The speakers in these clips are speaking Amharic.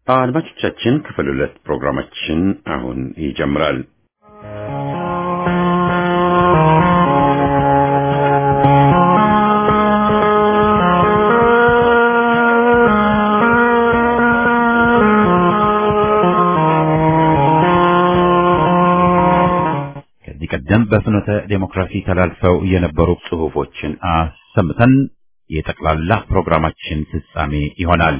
አድማጮቻችን ክፍል ሁለት ፕሮግራማችን አሁን ይጀምራል። ከዚህ ቀደም በፍኖተ ዴሞክራሲ ተላልፈው የነበሩ ጽሑፎችን አሰምተን የጠቅላላ ፕሮግራማችን ፍጻሜ ይሆናል።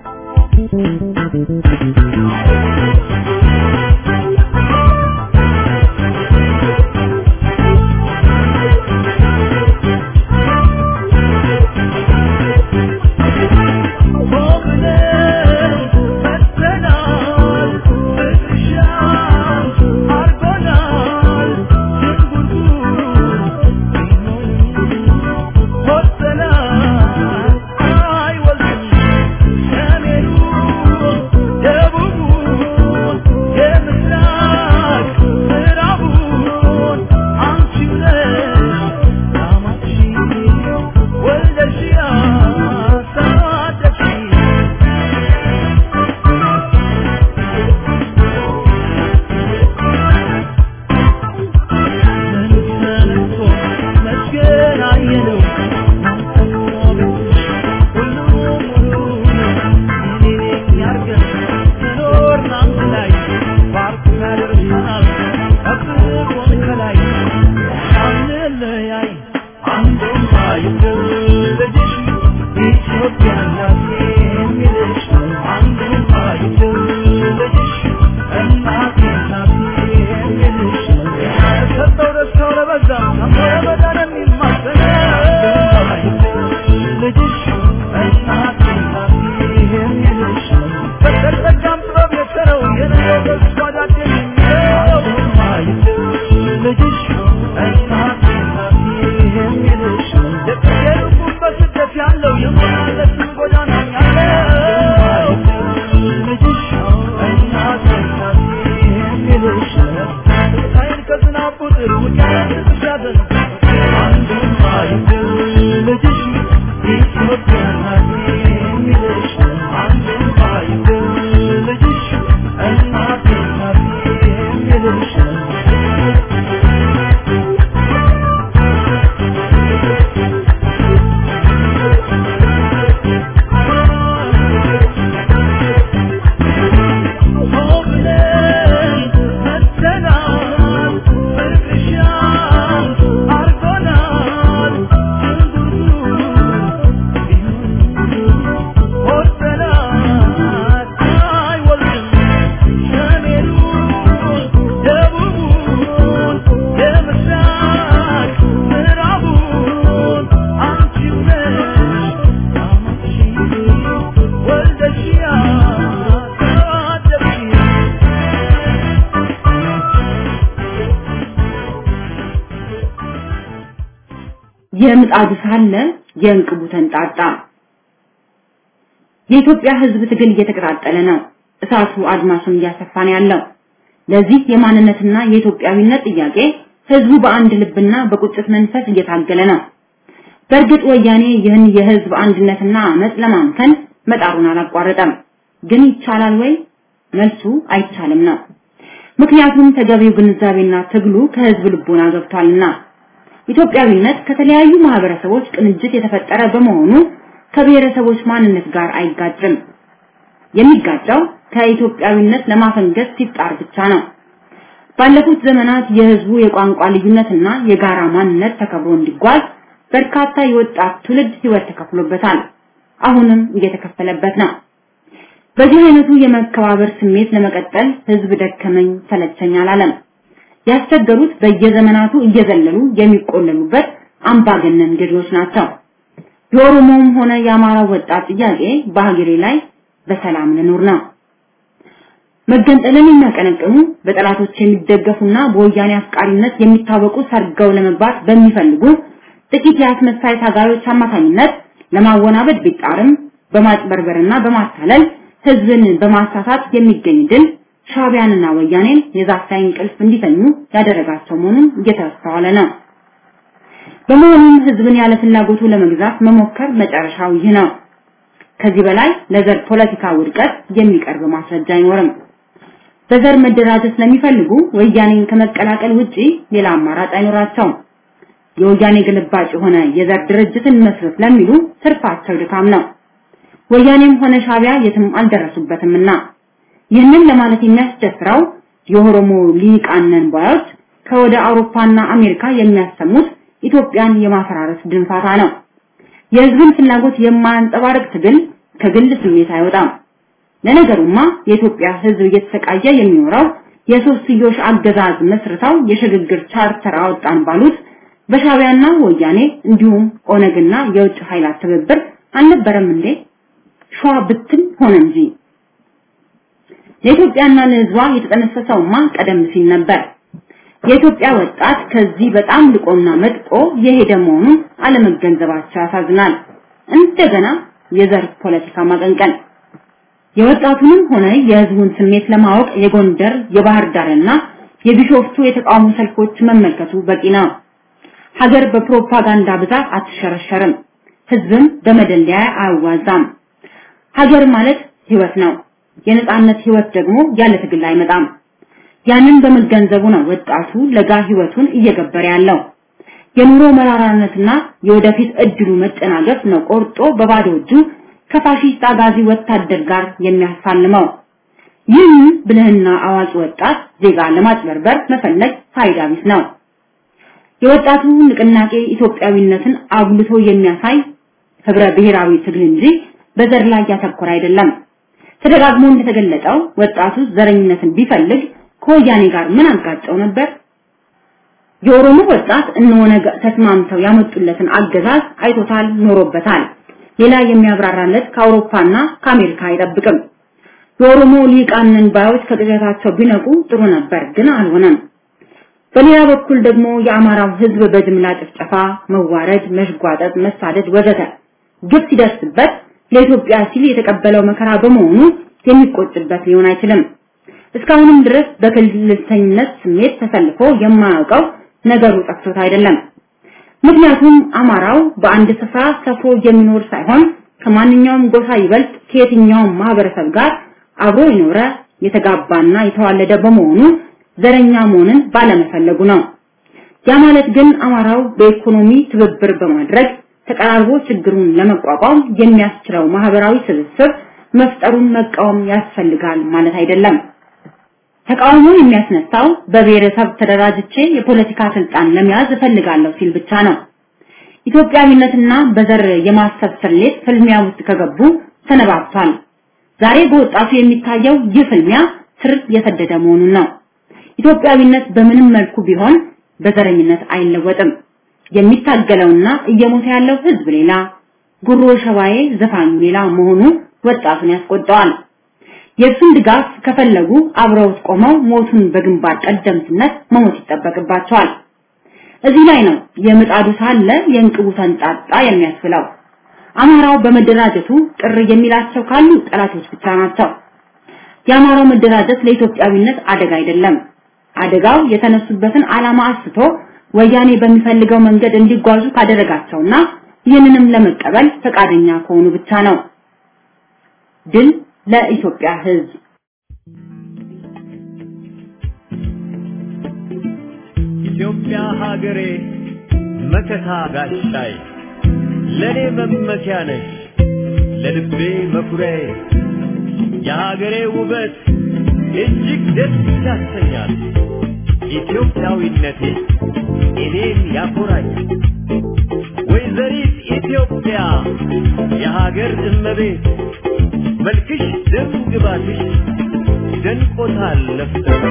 የምጣዱ ሳለ የእንቅቡ ተንጣጣ። የኢትዮጵያ ሕዝብ ትግል እየተቀጣጠለ ነው። እሳቱ አድማሱን እያሰፋ ነው ያለው። ለዚህ የማንነትና የኢትዮጵያዊነት ጥያቄ ሕዝቡ በአንድ ልብና በቁጭት መንፈስ እየታገለ ነው። በእርግጥ ወያኔ ይህን የሕዝብ አንድነትና አመጽ ለማምከን መጣሩን አላቋረጠም። ግን ይቻላል ወይ? መልሱ አይቻልም ነው። ምክንያቱም ተገቢው ግንዛቤና ትግሉ ከሕዝብ ልቦና ገብቷልና። ኢትዮጵያዊነት ከተለያዩ ማህበረሰቦች ቅንጅት የተፈጠረ በመሆኑ ከብሔረሰቦች ማንነት ጋር አይጋጭም። የሚጋጨው ከኢትዮጵያዊነት ለማፈንገጥ ሲጣር ብቻ ነው። ባለፉት ዘመናት የህዝቡ የቋንቋ ልዩነትና የጋራ ማንነት ተከብሮ እንዲጓዝ በርካታ የወጣት ትውልድ ህይወት ተከፍሎበታል። አሁንም እየተከፈለበት ነው። በዚህ አይነቱ የመከባበር ስሜት ለመቀጠል ህዝብ ደከመኝ ሰለቸኝ አላለም። ያስቸገሩት በየዘመናቱ እየዘለሉ የሚቆለሉበት አምባገነን ገዢዎች ናቸው። የኦሮሞውም ሆነ የአማራው ወጣት ጥያቄ በሀገሬ ላይ በሰላም ልኑር ነው። መገንጠልን የሚያቀነቅኑ በጠላቶች የሚደገፉና በወያኔ አፍቃሪነት የሚታወቁ ሰርገው ለመግባት በሚፈልጉ ጥቂት የአስመሳይ ታጋዮች አማካኝነት ለማወናበድ ቢጣርም በማጭበርበርና በማታለል ህዝብን በማሳሳት የሚገኝ ድል ሻቢያንና ወያኔን የዛፍ ላይ እንቅልፍ እንዲተኙ ያደረጋቸው መሆኑን እየተስተዋለ ነው። በመሆኑም ህዝብን ያለ ፍላጎቱ ለመግዛት መሞከር መጨረሻው ይህ ነው። ከዚህ በላይ ለዘር ፖለቲካ ውድቀት የሚቀርብ ማስረጃ አይኖርም። በዘር መደራጀት ስለሚፈልጉ ወያኔን ከመቀላቀል ውጪ ሌላ አማራጭ አይኖራቸውም። የወያኔ ግልባጭ የሆነ የዘር ድርጅትን መስረት ለሚሉ ትርፋቸው ድካም ነው። ወያኔም ሆነ ሻቢያ የትም አልደረሱበትምና ይህንን ለማለት የሚያስደፍረው የኦሮሞ ሊቃነን ባዮች ከወደ አውሮፓና አሜሪካ የሚያሰሙት ኢትዮጵያን የማፈራረስ ድንፋታ ነው። የህዝብን ፍላጎት የማያንጸባርቅ ትግል ከግል ስሜት አይወጣም። ለነገሩማ የኢትዮጵያ ህዝብ እየተሰቃየ የሚኖረው የሶስትዮሽ አገዛዝ መስርተው የሽግግር ቻርተር አወጣን ባሉት በሻቢያና ወያኔ እንዲሁም ኦነግና የውጭ ኃይላት ትብብር አልነበረም እንዴ? ሸዋ ብትን ሆነ እንጂ ለኢትዮጵያና ለህዝቧ የተጠነሰሰውማ ቀደም ሲል ነበር። የኢትዮጵያ ወጣት ከዚህ በጣም ልቆና መጥቆ የሄደ መሆኑን አለመገንዘባቸው ያሳዝናል። እንደገና የዘር ፖለቲካ ማቀንቀን የወጣቱንም ሆነ የህዝቡን ስሜት ለማወቅ የጎንደር የባህር ዳርና የቢሾፍቱ የተቃውሞ ሰልፎች መመልከቱ በቂ ነው። ሀገር በፕሮፓጋንዳ ብዛት አትሸረሸርም። ህዝብም በመደለያ አያዋዛም። ሀገር ማለት ህይወት ነው። የነጻነት ህይወት ደግሞ ያለ ትግል አይመጣም። ያንን በመገንዘቡ ነው ወጣቱ ለጋ ህይወቱን እየገበረ ያለው። የኑሮ መራራነትና የወደፊት እድሉ መጨናገፍ ነው ቆርጦ በባዶ እጁ ከፋሺስት አጋዚ ወታደር ጋር የሚያሳልመው። ይህን ብልህና አዋቂ ወጣት ዜጋ ለማጭበርበር መፈለግ ፋይዳ ቢስ ነው። የወጣቱ ንቅናቄ ኢትዮጵያዊነትን አጉልቶ የሚያሳይ ህብረ ብሔራዊ ትግል እንጂ በዘር ላይ ያተኮረ አይደለም። ተደጋግሞ እንደተገለጠው ወጣቱ ዘረኝነትን ቢፈልግ ከወያኔ ጋር ምን አጋጨው ነበር? የኦሮሞ ወጣት እነሆነ ተስማምተው ያመጡለትን አገዛዝ አይቶታል፣ ኖሮበታል። ሌላ የሚያብራራለት ከአውሮፓና ከአሜሪካ አይጠብቅም። የኦሮሞ ሊቃንን ባዮች ከቅዠታቸው ቢነቁ ጥሩ ነበር፣ ግን አልሆነም። በሌላ በኩል ደግሞ የአማራው ህዝብ በጅምላ ጭፍጨፋ፣ መዋረድ፣ መሽጓጠጥ፣ መሳደድ ወዘተ ግፍ ሲደርስበት ለኢትዮጵያ ሲል የተቀበለው መከራ በመሆኑ የሚቆጭበት ሊሆን አይችልም። እስካሁንም ድረስ በክልልተኝነት ስሜት ተሰልፎ የማያውቀው ነገሩ ጠፍቶት አይደለም። ምክንያቱም አማራው በአንድ ስፍራ ሰፍሮ የሚኖር ሳይሆን ከማንኛውም ጎሳ ይበልጥ ከየትኛውም ማህበረሰብ ጋር አብሮ የኖረ የተጋባና የተዋለደ በመሆኑ ዘረኛ መሆንን ባለመፈለጉ ነው። ያ ማለት ግን አማራው በኢኮኖሚ ትብብር በማድረግ ተቀራርቦ ችግሩን ለመቋቋም የሚያስችለው ማህበራዊ ስብስብ መፍጠሩን መቃወም ያስፈልጋል ማለት አይደለም። ተቃውሞ የሚያስነሳው በብሔረሰብ ተደራጅቼ የፖለቲካ ስልጣን ለመያዝ እፈልጋለሁ ሲል ብቻ ነው። ኢትዮጵያዊነትና በዘር የማሰብ ስሌት ፍልሚያ ውስጥ ከገቡ ሰነባብቷል። ዛሬ በወጣቱ የሚታየው ይህ ፍልሚያ ስር የሰደደ መሆኑን ነው። ኢትዮጵያዊነት በምንም መልኩ ቢሆን በዘረኝነት አይለወጥም። የሚታገለውና እየሞተ ያለው ህዝብ ሌላ፣ ጉሮ ሸባዬ ዘፋኙ ሌላ መሆኑ ወጣቱን ያስቆጣዋል። የእሱን ድጋፍ ከፈለጉ አብረውት ቆመው ሞቱን በግንባር ቀደምትነት መሞት ይጠበቅባቸዋል። እዚህ ላይ ነው የምጣዱ ሳለ የእንቅቡ ተንጣጣ የሚያስብለው። አማራው በመደራጀቱ ቅር የሚላቸው ካሉ ጠላቶች ብቻ ናቸው። የአማራው መደራጀት ለኢትዮጵያዊነት አደጋ አይደለም። አደጋው የተነሱበትን ዓላማ አስቶ ወያኔ በሚፈልገው መንገድ እንዲጓዙ ካደረጋቸውና ይህንንም ለመቀበል ፈቃደኛ ከሆኑ ብቻ ነው። ድል ለኢትዮጵያ ህዝብ። ኢትዮጵያ ሀገሬ መከታ ጋሻይ ለኔ መመኪያ ነሽ ለልቤ መኩሪያዬ የሀገሬ ውበት እጅግ ደስ ያሰኛል። ኢትዮጵያዊነቴ እኔን ያኮራኛል። ወይዘሪት ኢትዮጵያ የሀገር እመቤት መልክሽ ደም ግባትሽ ደንቆታል ለፍተሽ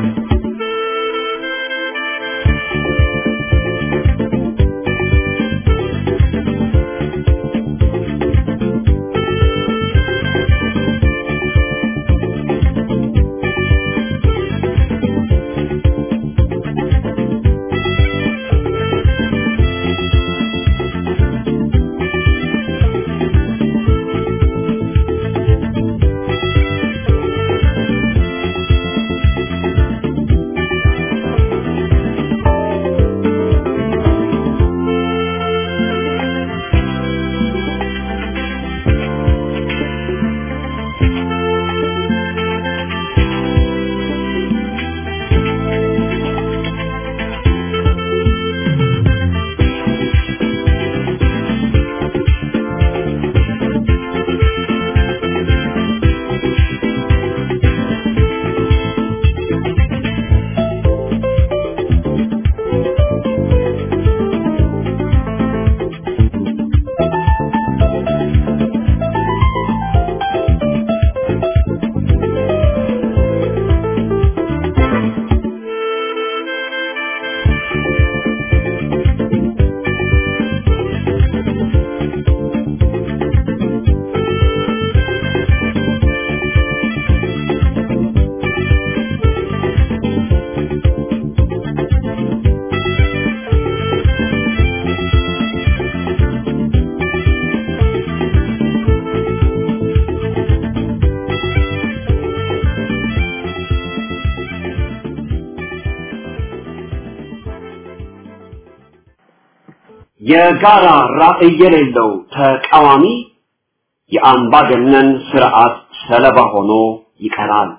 የጋራ ራዕይ የሌለው ተቃዋሚ የአምባገነን ስርዓት ሰለባ ሆኖ ይቀራል።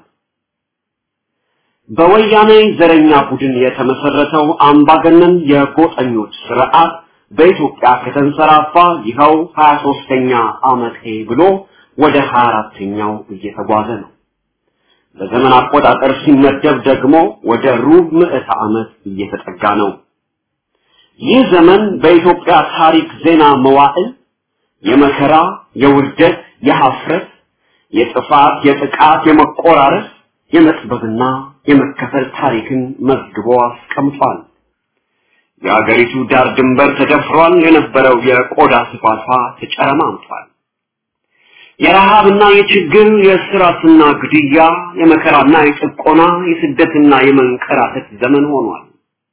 በወያኔ ዘረኛ ቡድን የተመሰረተው አምባገነን የጎጠኞች ስርዓት በኢትዮጵያ ከተንሰራፋ ይኸው 23ኛ ዓመቴ ብሎ ወደ 24ኛው እየተጓዘ ነው። በዘመን አቆጣጠር ሲመደብ ደግሞ ወደ ሩብ ምዕተ ዓመት እየተጠጋ ነው። ይህ ዘመን በኢትዮጵያ ታሪክ ዜና መዋዕል የመከራ፣ የውርደት፣ የሐፍረት፣ የጥፋት፣ የጥቃት፣ የመቆራረስ፣ የመጥበብና የመከፈል ታሪክን መዝግቦ አስቀምጧል። የአገሪቱ ዳር ድንበር ተደፍሯል። የነበረው የቆዳ ስፋቷ ተጨረማምቷል። የረሃብና የችግር የስራትና ግድያ የመከራና የጭቆና የስደትና የመንከራተት ዘመን ሆኗል።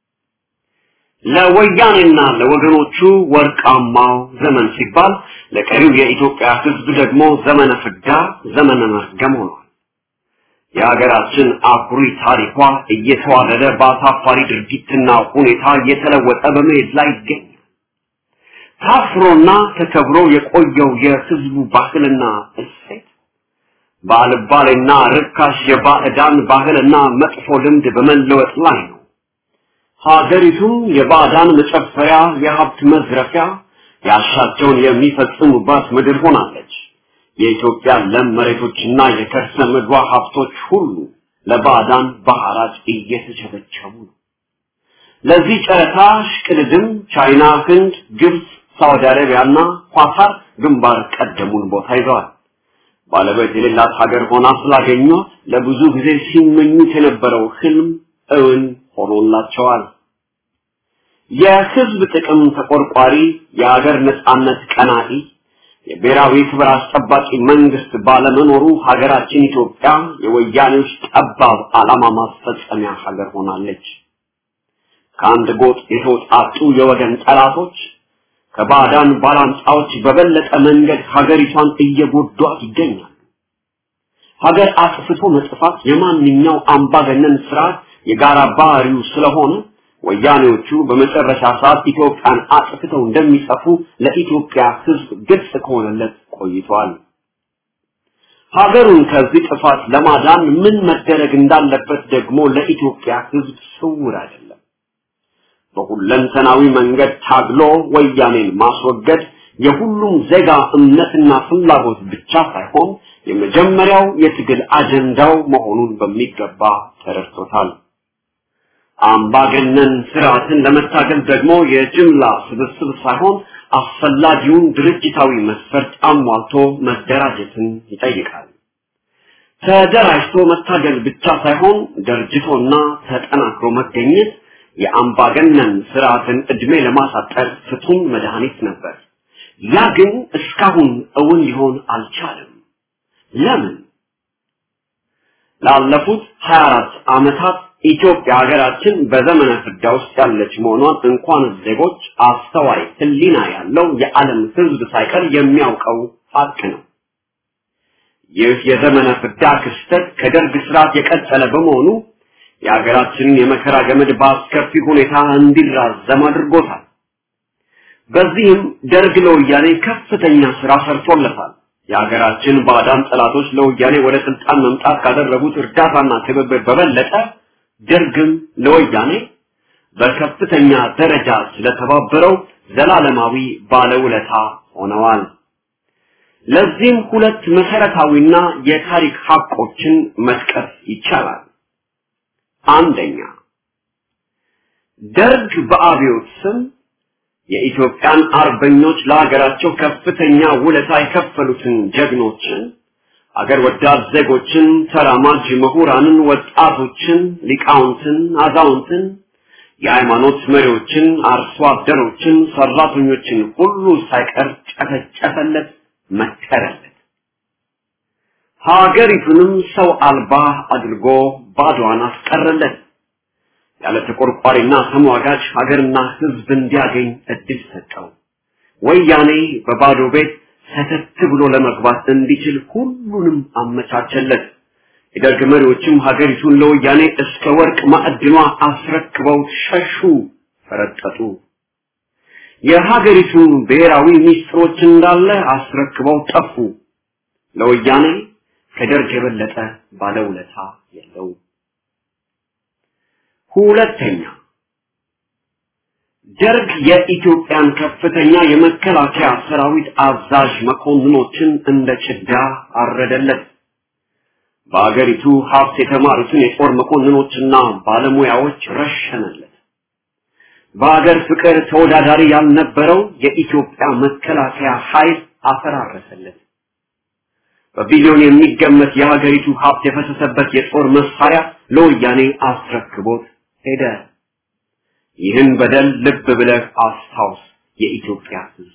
ለወያኔና ለወገኖቹ ወርቃማው ዘመን ሲባል ለቀሪው የኢትዮጵያ ሕዝብ ደግሞ ዘመነ ፍዳ፣ ዘመነ መርገም ሆኗል። የሀገራችን አኩሪ ታሪኳ እየተዋረደ በአሳፋሪ ድርጊትና ሁኔታ እየተለወጠ በመሄድ ላይ ይገኛል። ታፍሮና ተከብሮ የቆየው የህዝቡ ባህልና እሴት በአልባሌና ርካሽ የባዕዳን ባህልና መጥፎ ልምድ በመለወጥ ላይ ነው። ሀገሪቱም የባዕዳን መጨፈሪያ፣ የሀብት መዝረፊያ፣ ያሻቸውን የሚፈጽሙባት ምድር ሆናለች። የኢትዮጵያ ለም መሬቶችና የከርሰ ምድሯ ሀብቶች ሁሉ ለባዕዳን በሐራጅ እየተቸበቸቡ ነው። ለዚህ ጨረታ ሽቅድድም ቻይና፣ ህንድ፣ ግብፅ፣ ሳውዲ አረቢያና ኳታር ግንባር ቀደሙን ቦታ ይዘዋል። ባለቤት የሌላት ሀገር ሆና ስላገኟት ለብዙ ጊዜ ሲመኙት የነበረው ህልም እውን ሆኖላቸዋል። የህዝብ ጥቅም ተቆርቋሪ፣ የሀገር ነጻነት ቀናኢ፣ የብሔራዊ ክብር አስጠባቂ መንግስት ባለመኖሩ ሀገራችን ኢትዮጵያ የወያኔዎች ጠባብ ዓላማ ማስፈጸሚያ ሀገር ሆናለች። ከአንድ ጎጥ የተውጣጡ የወገን ጠላቶች ከባዕዳን ባላንጣዎች በበለጠ መንገድ ሀገሪቷን እየጎዷት ይገኛሉ። ሀገር አጥፍቶ መጥፋት የማንኛው አምባገነን ስርዓት የጋራ ባህሪው ስለሆነ ወያኔዎቹ በመጨረሻ ሰዓት ኢትዮጵያን አጥፍተው እንደሚጠፉ ለኢትዮጵያ ሕዝብ ግልጽ ከሆነለት ቆይቷል። ሀገሩን ከዚህ ጥፋት ለማዳን ምን መደረግ እንዳለበት ደግሞ ለኢትዮጵያ ሕዝብ ስውር አይደለም። በሁለንተናዊ መንገድ ታግሎ ወያኔን ማስወገድ የሁሉም ዜጋ እምነትና ፍላጎት ብቻ ሳይሆን የመጀመሪያው የትግል አጀንዳው መሆኑን በሚገባ ተረድቶታል። አምባገነን ስርዓትን ለመታገል ደግሞ የጅምላ ስብስብ ሳይሆን አስፈላጊውን ድርጅታዊ መስፈርት አሟልቶ መደራጀትን ይጠይቃል። ተደራጅቶ መታገል ብቻ ሳይሆን ደርጅቶና ተጠናክሮ መገኘት የአምባገነን ስርዓትን እድሜ ለማሳጠር ፍቱን መድኃኒት ነበር። ያ ግን እስካሁን እውን ሊሆን አልቻለም። ለምን? ላለፉት 24 ዓመታት ኢትዮጵያ ሀገራችን በዘመነ ፍዳ ውስጥ ያለች መሆኗን እንኳን ዜጎች አስተዋይ ሕሊና ያለው የዓለም ሕዝብ ሳይቀር የሚያውቀው ሀቅ ነው። ይህ የዘመነ ፍዳ ክስተት ከደርግ ስርዓት የቀጠለ በመሆኑ የሀገራችንን የመከራ ገመድ በአስከፊ ሁኔታ እንዲራዘም አድርጎታል። በዚህም ደርግ ለወያኔ ከፍተኛ ስራ ሰርቶለታል። የሀገራችን ባዕዳን ጠላቶች ለወያኔ ወደ ስልጣን መምጣት ካደረጉት እርዳታና ትብብር በበለጠ ደርግም ለወያኔ በከፍተኛ ደረጃ ስለተባበረው ዘላለማዊ ባለውለታ ሆነዋል። ለዚህም ሁለት መሰረታዊና የታሪክ ሀቆችን መጥቀስ ይቻላል። አንደኛ ደርግ በአብዮት ስም የኢትዮጵያን አርበኞች ለሀገራቸው ከፍተኛ ውለታ የከፈሉትን ጀግኖችን አገር ወዳድ ዜጎችን፣ ተራማጅ ምሁራንን፣ ወጣቶችን፣ ሊቃውንትን፣ አዛውንትን፣ የሃይማኖት መሪዎችን፣ አርሶ አደሮችን፣ ሰራተኞችን ሁሉ ሳይቀር ጨፈጨፈለት፣ መከረለት። ሀገሪቱንም ሰው አልባ አድርጎ ባዶዋን አስቀረለት። ያለ ተቆርቋሪና ተሟጋች ሀገርና ሕዝብ እንዲያገኝ እድል ሰጠው። ወያኔ በባዶ ቤት ሰተት ብሎ ለመግባት እንዲችል ሁሉንም አመቻቸለት። የደርግ መሪዎችም ሀገሪቱን ለወያኔ እስከ ወርቅ ማዕድኗ አስረክበው ሸሹ፣ ፈረጠጡ። የሀገሪቱን ብሔራዊ ሚስጥሮች እንዳለ አስረክበው ጠፉ። ለወያኔ ከደርግ የበለጠ ባለውለታ የለው። ሁለተኛ ደርግ የኢትዮጵያን ከፍተኛ የመከላከያ ሰራዊት አዛዥ መኮንኖችን እንደ ጭዳ አረደለት። በአገሪቱ ሀብት የተማሩትን የጦር መኮንኖችና ባለሙያዎች ረሸነለት። በአገር ፍቅር ተወዳዳሪ ያልነበረው የኢትዮጵያ መከላከያ ኃይል አፈራረሰለት። በቢሊዮን የሚገመት የሀገሪቱ ሀብት የፈሰሰበት የጦር መሳሪያ ለወያኔ አስረክቦት ሄደ። ይህን በደል ልብ ብለህ አስታውስ የኢትዮጵያ ሕዝብ።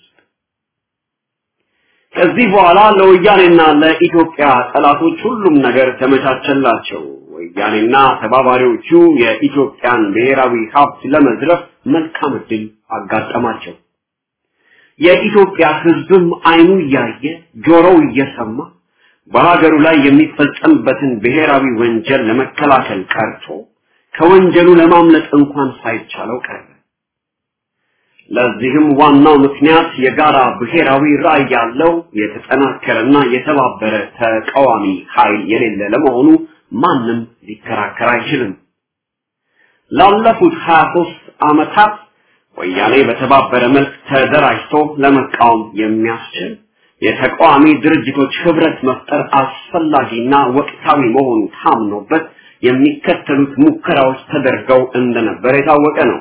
ከዚህ በኋላ ለወያኔና ለኢትዮጵያ ጠላቶች ሁሉም ነገር ተመቻቸላቸው። ወያኔና ተባባሪዎቹ የኢትዮጵያን ብሔራዊ ሀብት ለመዝረፍ መልካም ዕድል አጋጠማቸው። የኢትዮጵያ ሕዝብም አይኑ እያየ ጆሮው እየሰማ በሀገሩ ላይ የሚፈጸምበትን ብሔራዊ ወንጀል ለመከላከል ቀርቶ ከወንጀሉ ለማምለጥ እንኳን ሳይቻለው ቀረ። ለዚህም ዋናው ምክንያት የጋራ ብሔራዊ ራዕይ ያለው የተጠናከረና የተባበረ ተቃዋሚ ኃይል የሌለ ለመሆኑ ማንም ሊከራከር አይችልም። ላለፉት 23 ዓመታት ወያኔ በተባበረ መልክ ተደራጅቶ ለመቃወም የሚያስችል የተቃዋሚ ድርጅቶች ህብረት መፍጠር አስፈላጊና ወቅታዊ መሆኑ ታምኖበት የሚከተሉት ሙከራዎች ተደርገው እንደነበር የታወቀ ነው።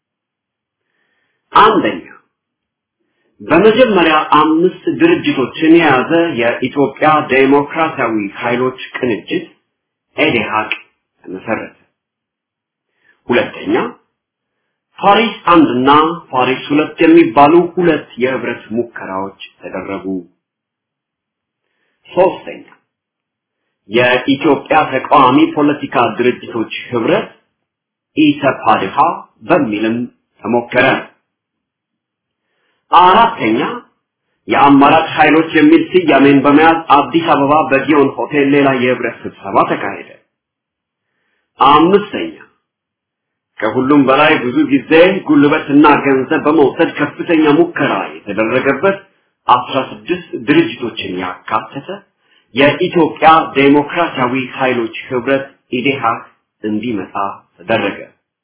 አንደኛ በመጀመሪያ አምስት ድርጅቶችን የያዘ የኢትዮጵያ ዴሞክራሲያዊ ኃይሎች ቅንጅት ኤዴሃቅ ተመሰረተ። ሁለተኛ ፓሪስ አንድና ፓሪስ ሁለት የሚባሉ ሁለት የህብረት ሙከራዎች ተደረጉ። ሶስተኛ የኢትዮጵያ ተቃዋሚ ፖለቲካ ድርጅቶች ህብረት ኢሰፓድሃ በሚልም ተሞከረ። አራተኛ የአማራጭ ኃይሎች የሚል ስያሜን በመያዝ አዲስ አበባ በጊዮን ሆቴል ሌላ የህብረት ስብሰባ ተካሄደ። አምስተኛ ከሁሉም በላይ ብዙ ጊዜ ጉልበትና ገንዘብ በመውሰድ ከፍተኛ ሙከራ የተደረገበት አስራ ስድስት ድርጅቶችን ያካተተ የኢትዮጵያ ዴሞክራሲያዊ ኃይሎች ህብረት ኢዴሃቅ እንዲመጣ ተደረገ።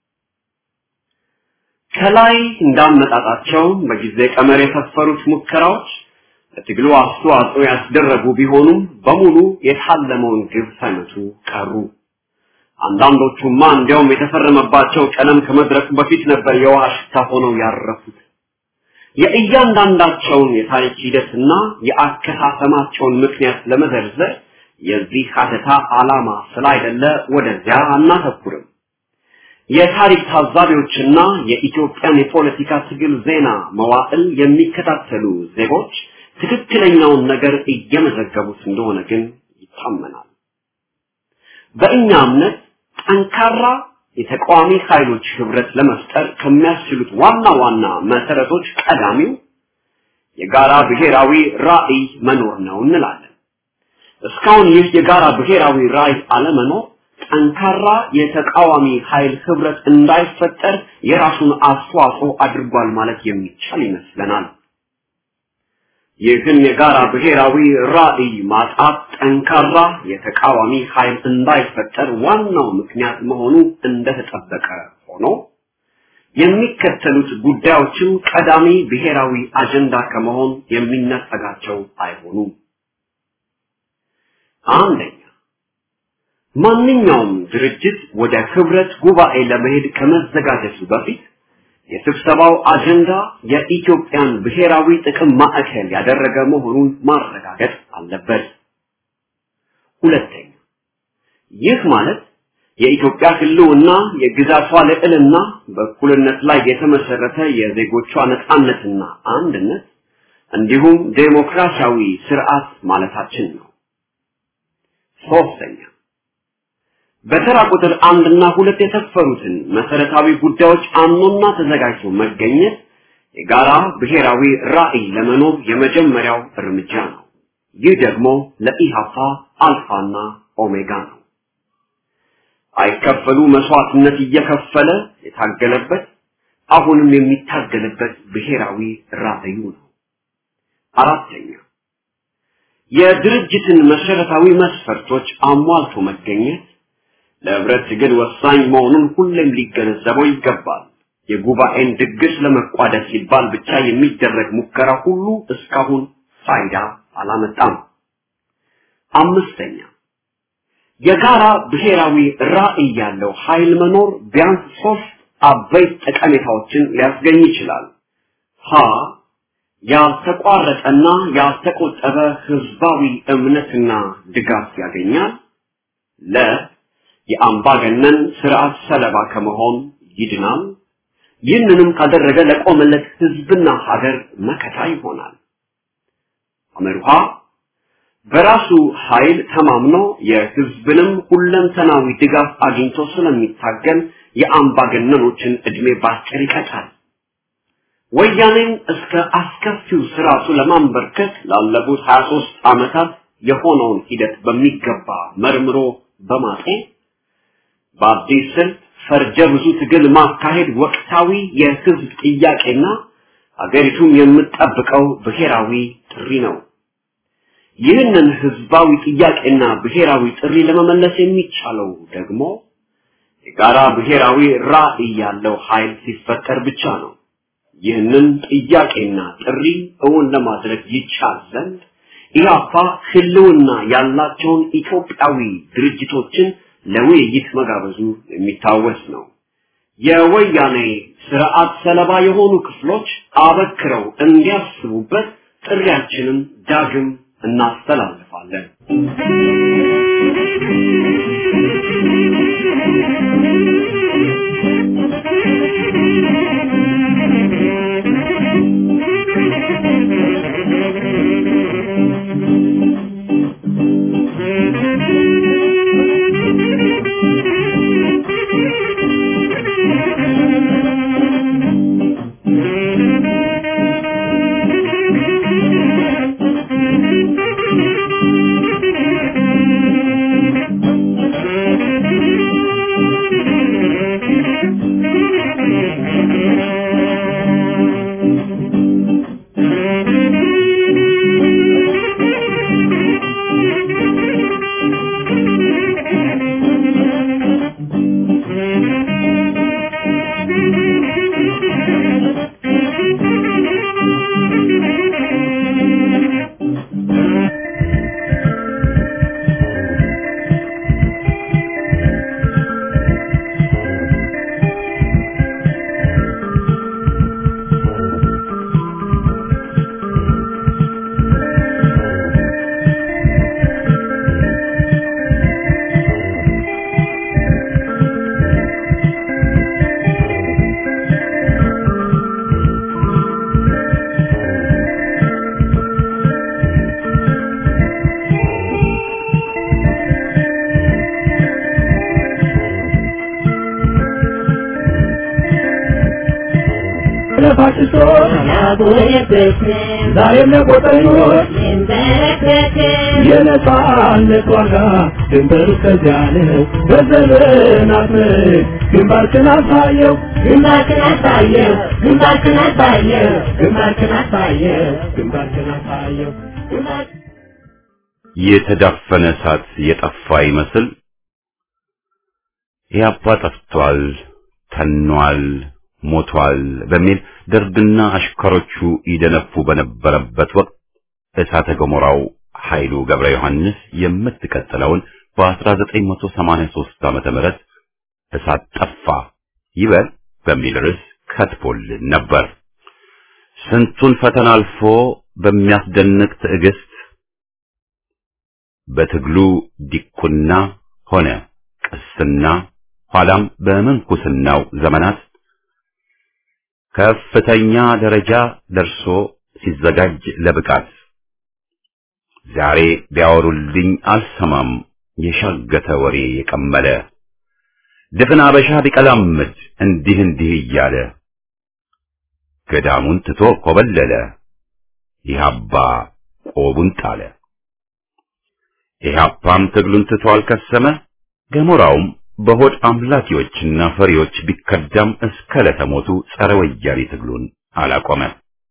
ከላይ እንዳመጣጣቸው በጊዜ ቀመር የሰፈሩት ሙከራዎች ለትግሉ አስተዋጽኦ ያስደረጉ ቢሆኑም በሙሉ የታለመውን ግብ ሳይመቱ ቀሩ። አንዳንዶቹማ እንዲያውም የተፈረመባቸው ቀለም ከመድረቁ በፊት ነበር የውሃ ሽታ ሆነው ያረፉት። የእያንዳንዳቸውን የታሪክ ሂደትና የአከሳሰማቸውን ምክንያት ለመዘርዘር የዚህ ሀተታ ዓላማ ስላይደለ ወደዚያ አናተኩርም። የታሪክ ታዛቢዎችና የኢትዮጵያን የፖለቲካ ትግል ዜና መዋዕል የሚከታተሉ ዜጎች ትክክለኛውን ነገር እየመዘገቡት እንደሆነ ግን ይታመናል። በእኛ እምነት ጠንካራ የተቃዋሚ ኃይሎች ህብረት ለመፍጠር ከሚያስችሉት ዋና ዋና መሰረቶች ቀዳሚው የጋራ ብሔራዊ ራዕይ መኖር ነው እንላለን። እስካሁን ይህ የጋራ ብሔራዊ ራዕይ አለመኖር ጠንካራ የተቃዋሚ ኃይል ህብረት እንዳይፈጠር የራሱን አስተዋጽኦ አድርጓል ማለት የሚቻል ይመስለናል። ይህን የጋራ ብሔራዊ ራዕይ ማጣት ጠንካራ የተቃዋሚ ኃይል እንዳይፈጠር ዋናው ምክንያት መሆኑ እንደተጠበቀ ሆኖ የሚከተሉት ጉዳዮችም ቀዳሚ ብሔራዊ አጀንዳ ከመሆን የሚነጠጋቸው አይሆኑም። አንደኛ ማንኛውም ድርጅት ወደ ህብረት ጉባኤ ለመሄድ ከመዘጋጀቱ በፊት የስብሰባው አጀንዳ የኢትዮጵያን ብሔራዊ ጥቅም ማዕከል ያደረገ መሆኑን ማረጋገጥ አለበት። ሁለተኛ ይህ ማለት የኢትዮጵያ ህልውና የግዛቷ ልዕልና በእኩልነት ላይ የተመሰረተ የዜጎቿ ነፃነትና አንድነት እንዲሁም ዴሞክራሲያዊ ስርዓት ማለታችን ነው። ሶስተኛ በተራ ቁጥር አንድና ሁለት የሰፈሩትን መሰረታዊ ጉዳዮች አምኖና ተዘጋጅቶ መገኘት የጋራ ብሔራዊ ራዕይ ለመኖር የመጀመሪያው እርምጃ ነው። ይህ ደግሞ ለኢሃፓ አልፋና ኦሜጋ ነው። አይከፈሉ መስዋዕትነት እየከፈለ የታገለበት አሁንም የሚታገልበት ብሔራዊ ራዕዩ ነው። አራተኛ የድርጅትን መሰረታዊ መስፈርቶች አሟልቶ መገኘት ለህብረት ትግል ወሳኝ መሆኑን ሁሌም ሊገነዘበው ይገባል። የጉባኤን ድግስ ለመቋደስ ሲባል ብቻ የሚደረግ ሙከራ ሁሉ እስካሁን ፋይዳ አላመጣም። አምስተኛ የጋራ ብሔራዊ ራዕይ ያለው ኃይል መኖር ቢያንስ ሶስት አበይት ጠቀሜታዎችን ሊያስገኝ ይችላል። ሀ ያልተቋረጠና ያልተቆጠበ ህዝባዊ እምነትና ድጋፍ ያገኛል። ለ የአምባገነን ስርዓት ሰለባ ከመሆን ይድናል። ይህንንም ካደረገ ለቆመለት ህዝብና ሀገር መከታ ይሆናል። አመርሃ በራሱ ኃይል ተማምኖ የህዝብንም ሁለንተናዊ ድጋፍ አግኝቶ ስለሚታገል የአምባገነኖችን እድሜ ባጭር ይቀጣል። ወያኔን እስከ አስከፊው ስርዓቱ ለማንበርከት ላለፉት 23 ዓመታት የሆነውን ሂደት በሚገባ መርምሮ በማጤን በአዲስ ስልት ፈርጀ ብዙ ትግል ማካሄድ ወቅታዊ የህዝብ ጥያቄና አገሪቱም የምትጠብቀው ብሔራዊ ጥሪ ነው። ይህንን ህዝባዊ ጥያቄና ብሔራዊ ጥሪ ለመመለስ የሚቻለው ደግሞ የጋራ ብሔራዊ ራዕይ ያለው ኃይል ሲፈጠር ብቻ ነው። ይህንን ጥያቄና ጥሪ እውን ለማድረግ ይቻል ዘንድ ኢህአፓ ህልውና ያላቸውን ኢትዮጵያዊ ድርጅቶችን ለውይይት መጋበዙ የሚታወስ ነው። የወያኔ ስርዓት ሰለባ የሆኑ ክፍሎች አበክረው እንዲያስቡበት ጥሪያችንን ዳግም እናስተላልፋለን። ዛሬም ለቆጠኞች የነጻነት ዋጋ ድንበሩ ከዚያ ነው። በዘመናት ምርክ ግንባርክን አሳየው ግንባርክን አሳየው ግንባርክን አሳየው ግንባርክን አሳየው ግንባርክን አሳየው ግንባር የተዳፈነ እሳት የጠፋ ይመስል ኢህአፓ ጠፍቷል፣ ተኗል፣ ሞቷል በሚል ደርግና አሽከሮቹ ይደነፉ በነበረበት ወቅት እሳተ ገሞራው ኃይሉ ገብረ ዮሐንስ የምትቀጥለውን በ1983 ዓመተ ምህረት እሳት ጠፋ ይበል በሚል ርዕስ ከትቦልን ነበር። ስንቱን ፈተና አልፎ በሚያስደንቅ ትዕግስት በትግሉ ዲቁና ሆነ ቅስና ኋላም በምንኩስናው ዘመናት ከፍተኛ ደረጃ ደርሶ ሲዘጋጅ ለብቃት ዛሬ ቢያወሩልኝ አልሰማም የሻገተ ወሬ የቀመለ ድፍን አበሻ ቢቀላምድ እንዲህ እንዲህ እያለ ገዳሙን ትቶ ኮበለለ ኢህአፓ ቆቡን ጣለ ኢህአፓም ትግሉን ትቶ አልከሰመ ገሞራውም በሆድ አምላኪዎችና ፈሪዎች ቢከዳም እስከ ለተሞቱ ጸረ ወያኔ ትግሉን አላቆመ።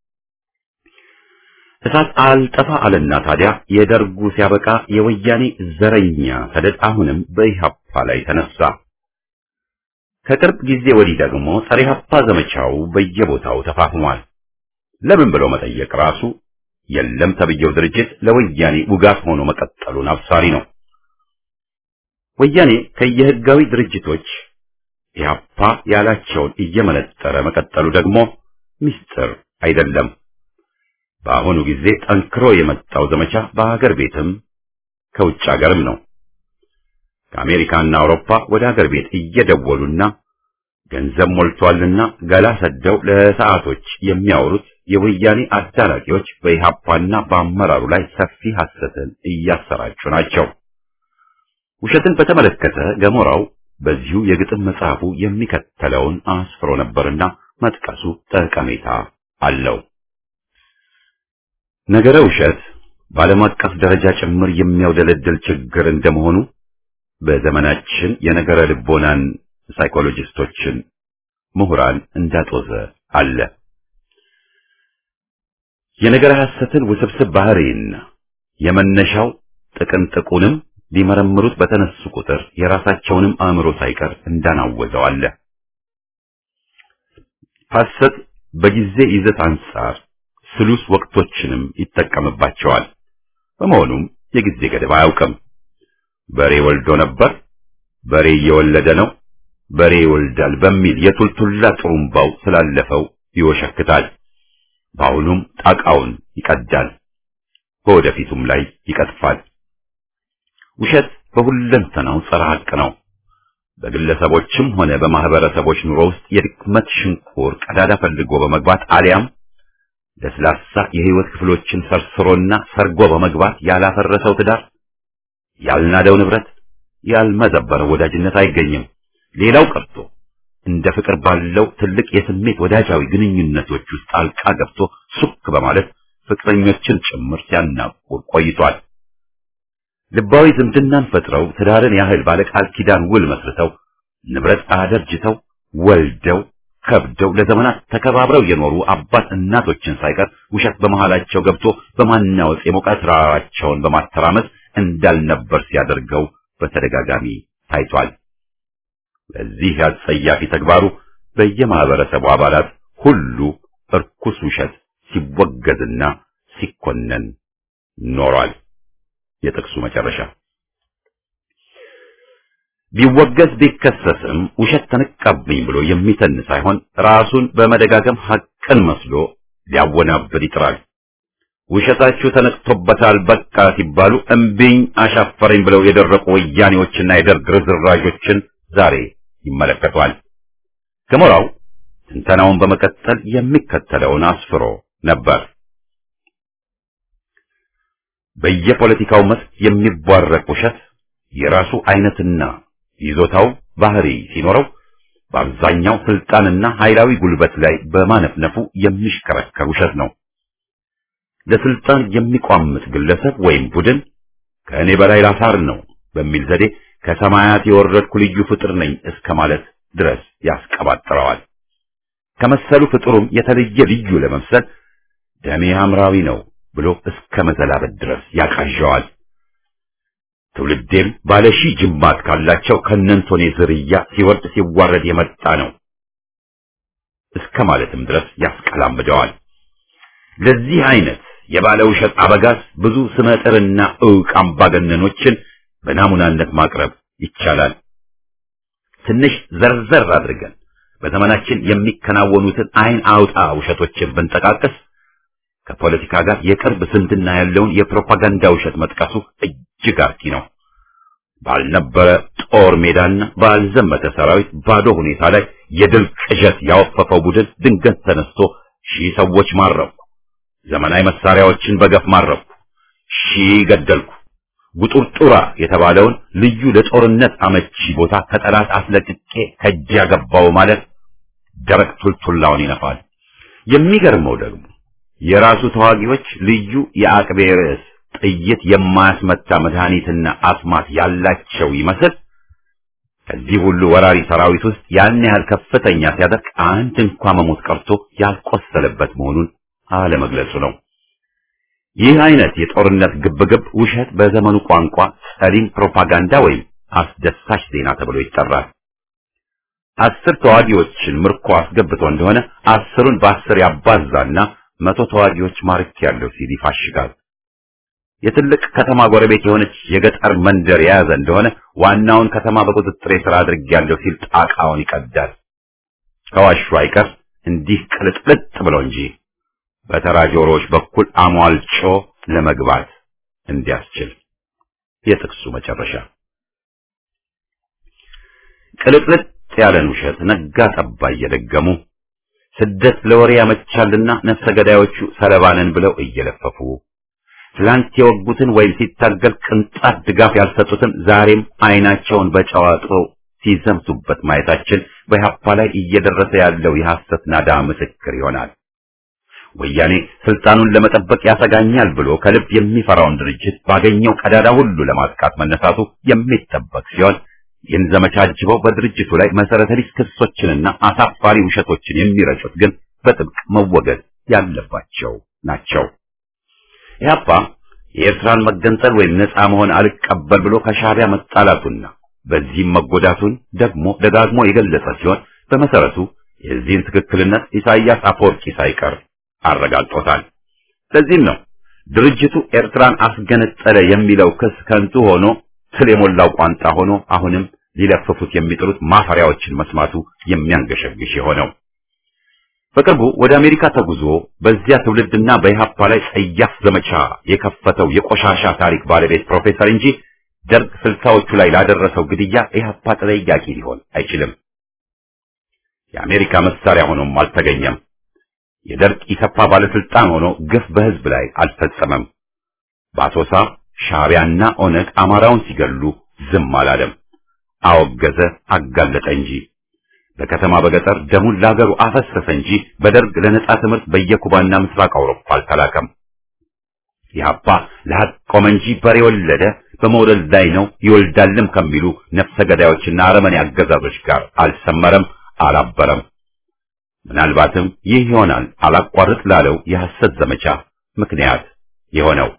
እሳት አልጠፋ አለና ታዲያ የደርጉ ሲያበቃ የወያኔ ዘረኛ ሰደድ አሁንም በኢህአፓ ላይ ተነሳ። ከቅርብ ጊዜ ወዲህ ደግሞ ጸረ ኢህአፓ ዘመቻው በየቦታው ተፋፍሟል። ለምን ብሎ መጠየቅ ራሱ የለም ተብየው ድርጅት ለወያኔ ውጋት ሆኖ መቀጠሉን አብሳሪ ነው። ወያኔ ከየህጋዊ ድርጅቶች ኢህአፓ ያላቸውን እየመነጠረ መቀጠሉ ደግሞ ምስጢር አይደለም። በአሁኑ ጊዜ ጠንክሮ የመጣው ዘመቻ በሀገር ቤትም ከውጭ ሀገርም ነው። ከአሜሪካና አውሮፓ ወደ ሀገር ቤት እየደወሉና ገንዘብ ሞልቷልና ገላ ሰደው ለሰዓቶች የሚያወሩት የወያኔ አዳራቂዎች በኢህአፓና በአመራሩ ላይ ሰፊ ሐሰትን እያሰራጩ ናቸው። ውሸትን በተመለከተ ገሞራው በዚሁ የግጥም መጽሐፉ የሚከተለውን አስፍሮ ነበርና መጥቀሱ ጠቀሜታ አለው። ነገረ ውሸት በዓለም አቀፍ ደረጃ ጭምር የሚያውደለድል ችግር እንደመሆኑ በዘመናችን የነገረ ልቦናን ሳይኮሎጂስቶችን ምሁራን እንዳጦዘ አለ። የነገረ ሐሰትን ውስብስብ ባህሪና የመነሻው ጥቅንጥቁንም ሊመረምሩት በተነሱ ቁጥር የራሳቸውንም አእምሮ ሳይቀር እንዳናወዘው አለ። ሐሰት በጊዜ ይዘት አንጻር ስሉስ ወቅቶችንም ይጠቀምባቸዋል። በመሆኑም የጊዜ ገደብ አያውቅም። በሬ ወልዶ ነበር፣ በሬ እየወለደ ነው፣ በሬ ይወልዳል በሚል የቱልቱላ ጥሩምባው ስላለፈው ይወሸክታል። በአሁኑም ጣቃውን ይቀዳል፣ በወደፊቱም ላይ ይቀጥፋል። ውሸት በሁለንተናው ጸረ ሐቅ ነው። በግለሰቦችም ሆነ በማህበረሰቦች ኑሮ ውስጥ የድክመት ሽንቁር ቀዳዳ ፈልጎ በመግባት አሊያም ለስላሳ የህይወት ክፍሎችን ሰርስሮና ሰርጎ በመግባት ያላፈረሰው ትዳር፣ ያልናደው ንብረት፣ ያልመዘበረው ወዳጅነት አይገኝም። ሌላው ቀርቶ እንደ ፍቅር ባለው ትልቅ የስሜት ወዳጃዊ ግንኙነቶች ውስጥ ጣልቃ ገብቶ ሱክ በማለት ፍቅረኞችን ጭምር ሲያናቁር ቆይቷል። ልባዊ ዝምድናን ፈጥረው ትዳርን ያህል ባለቃል ኪዳን ውል መስርተው ንብረት አደርጅተው ወልደው ከብደው ለዘመናት ተከባብረው የኖሩ አባት እናቶችን ሳይቀር ውሸት በመሃላቸው ገብቶ በማናወጽ የሞቀ ስራቸውን በማተራመስ እንዳልነበር ሲያደርገው በተደጋጋሚ ታይቷል። በዚህ አጸያፊ ተግባሩ በየማህበረሰቡ አባላት ሁሉ እርኩስ ውሸት ሲወገዝና ሲኮነን ኖሯል። የጥቅሱ መጨረሻ ቢወገዝ ቢከሰስም ውሸት ተነቃብኝ ብሎ የሚተን ሳይሆን ራሱን በመደጋገም ሐቅን መስሎ ሊያወናብድ ይጥራል። ውሸታችሁ ተነቅቶበታል በቃ ሲባሉ እምቢኝ አሻፈረኝ ብለው የደረቁ ወያኔዎችና የደርግ ርዝራዦችን ዛሬ ይመለከቷል። ገሞራው ትንተናውን በመቀጠል የሚከተለውን አስፍሮ ነበር። በየፖለቲካው መስክ የሚቧረቅ ውሸት የራሱ አይነትና ይዞታው ባህሪ ሲኖረው በአብዛኛው ስልጣንና ኃይላዊ ጉልበት ላይ በማነፍነፉ የሚሽከረከር ውሸት ነው። ለስልጣን የሚቋምጥ ግለሰብ ወይም ቡድን ከእኔ በላይ ላሳር ነው በሚል ዘዴ ከሰማያት የወረድኩ ልዩ ፍጥር ነኝ እስከ ማለት ድረስ ያስቀባጥረዋል። ከመሰሉ ፍጥሩም የተለየ ልዩ ለመምሰል ደሜ ሐምራዊ ነው ብሎ እስከ መዘላበት ድረስ ያቃዣዋል። ትውልዴም ባለ ሺህ ጅማት ካላቸው ከነንቶኔ ዝርያ ሲወርድ ሲዋረድ የመጣ ነው እስከ ማለትም ድረስ ያስቀላምደዋል። ለዚህ አይነት የባለ ውሸት አበጋዝ ብዙ ስመጥርና ዕውቅ አምባገነኖችን በናሙናነት ማቅረብ ይቻላል። ትንሽ ዘርዘር አድርገን በዘመናችን የሚከናወኑትን አይን አውጣ ውሸቶችን ብንጠቃቅስ ከፖለቲካ ጋር የቅርብ ዝምድና ያለውን የፕሮፓጋንዳ ውሸት መጥቀሱ እጅግ አርኪ ነው። ባልነበረ ጦር ሜዳና ባልዘመተ ሰራዊት ባዶ ሁኔታ ላይ የድል ቅዠት ያወፈፈው ቡድን ድንገት ተነስቶ ሺህ ሰዎች ማረኩ፣ ዘመናዊ መሳሪያዎችን በገፍ ማረኩ፣ ሺህ ገደልኩ፣ ጉጡርጡራ የተባለውን ልዩ ለጦርነት አመቺ ቦታ ከጠላት አስለቅቄ ከእጅ ያገባው ማለት ደረቅ ቱልቱላውን ይነፋል። የሚገርመው ደግሞ የራሱ ተዋጊዎች ልዩ የአቅቤ ርዕስ ጥይት የማያስመታ መድኃኒትና አስማት ያላቸው ይመስል ከዚህ ሁሉ ወራሪ ሰራዊት ውስጥ ያን ያህል ከፍተኛ ሲያደርግ አንድ እንኳ መሞት ቀርቶ ያልቆሰለበት መሆኑን አለመግለጹ ነው። ይህ አይነት የጦርነት ግብግብ ውሸት በዘመኑ ቋንቋ ጸሊም ፕሮፓጋንዳ ወይም አስደሳች ዜና ተብሎ ይጠራል። አስር ተዋጊዎችን ምርኮ አስገብቶ እንደሆነ አስሩን በአስር ያባዛና መቶ ተዋጊዎች ማርክ ያለው ሲል ይፋሽጋል። የትልቅ ከተማ ጎረቤት የሆነች የገጠር መንደር የያዘ እንደሆነ ዋናውን ከተማ በቁጥጥር ስር አድርጌያለሁ ሲል ጣቃውን ይቀዳል። ከዋሹ አይቀር እንዲህ ቅልጥልጥ ብሎ እንጂ በተራ ጆሮዎች በኩል አሟልጮ ለመግባት እንዲያስችል የጥቅሱ መጨረሻ ቅልጥልጥ ያለን ውሸት ነጋ ጠባ እየደገሙ ስደት ለወሬ ያመቻልና ነፍሰ ገዳዮቹ ሰለባንን ብለው እየለፈፉ ትላንት የወጉትን ወይም ሲታገል ቅንጣት ድጋፍ ያልሰጡትን ዛሬም አይናቸውን በጨዋጦ ሲዘምቱበት ማየታችን በኢህአፓ ላይ እየደረሰ ያለው የሐሰት ናዳ ምስክር ይሆናል። ወያኔ ስልጣኑን ለመጠበቅ ያሰጋኛል ብሎ ከልብ የሚፈራውን ድርጅት ባገኘው ቀዳዳ ሁሉ ለማጥቃት መነሳቱ የሚጠበቅ ሲሆን ይህን ዘመቻ አጅበው በድርጅቱ ላይ መሰረተ ቢስ ክሶችንና አሳፋሪ ውሸቶችን የሚረጩት ግን በጥብቅ መወገድ ያለባቸው ናቸው። ኢህአፓ የኤርትራን መገንጠል ወይም ነፃ መሆን አልቀበል ብሎ ከሻዕቢያ መጣላቱና በዚህም መጎዳቱን ደግሞ ደጋግሞ የገለጸ ሲሆን በመሰረቱ የዚህን ትክክልነት ኢሳይያስ አፈወርቂ ሳይቀር አረጋግጦታል። ለዚህም ነው ድርጅቱ ኤርትራን አስገነጠለ የሚለው ክስ ከንቱ ሆኖ ስለ የሞላው ቋንጣ ሆኖ አሁንም ሊለፍፉት የሚጥሩት ማፈሪያዎችን መስማቱ የሚያንገሸግሽ የሆነው። በቅርቡ ወደ አሜሪካ ተጉዞ በዚያ ትውልድና በኢህአፓ ላይ ጸያፍ ዘመቻ የከፈተው የቆሻሻ ታሪክ ባለቤት ፕሮፌሰር እንጂ ደርግ ስልሳዎቹ ላይ ላደረሰው ግድያ ኢህአፓ ተጠያቂ ሊሆን አይችልም። የአሜሪካ መሳሪያ ሆኖም አልተገኘም። የደርግ ኢሰፓ ባለስልጣን ሆኖ ግፍ በህዝብ ላይ አልፈጸመም። በአሶሳ ሻዕቢያና ኦነግ አማራውን ሲገሉ ዝም አላለም። አወገዘ፣ አጋለጠ እንጂ በከተማ በገጠር ደሙን ለሀገሩ አፈሰሰ እንጂ በደርግ ለነጻ ትምህርት በየኩባና ምስራቅ አውሮፓ አልተላከም። ኢህአፓ ለሀቅ ቆመ እንጂ በሬ ወለደ፣ በመውለድ ላይ ነው ይወልዳልም ከሚሉ ነፍሰ ገዳዮችና አረመኔ አገዛዞች ጋር አልሰመረም፣ አላበረም። ምናልባትም ይህ ይሆናል አላቋርጥ ላለው የሐሰት ዘመቻ ምክንያት የሆነው።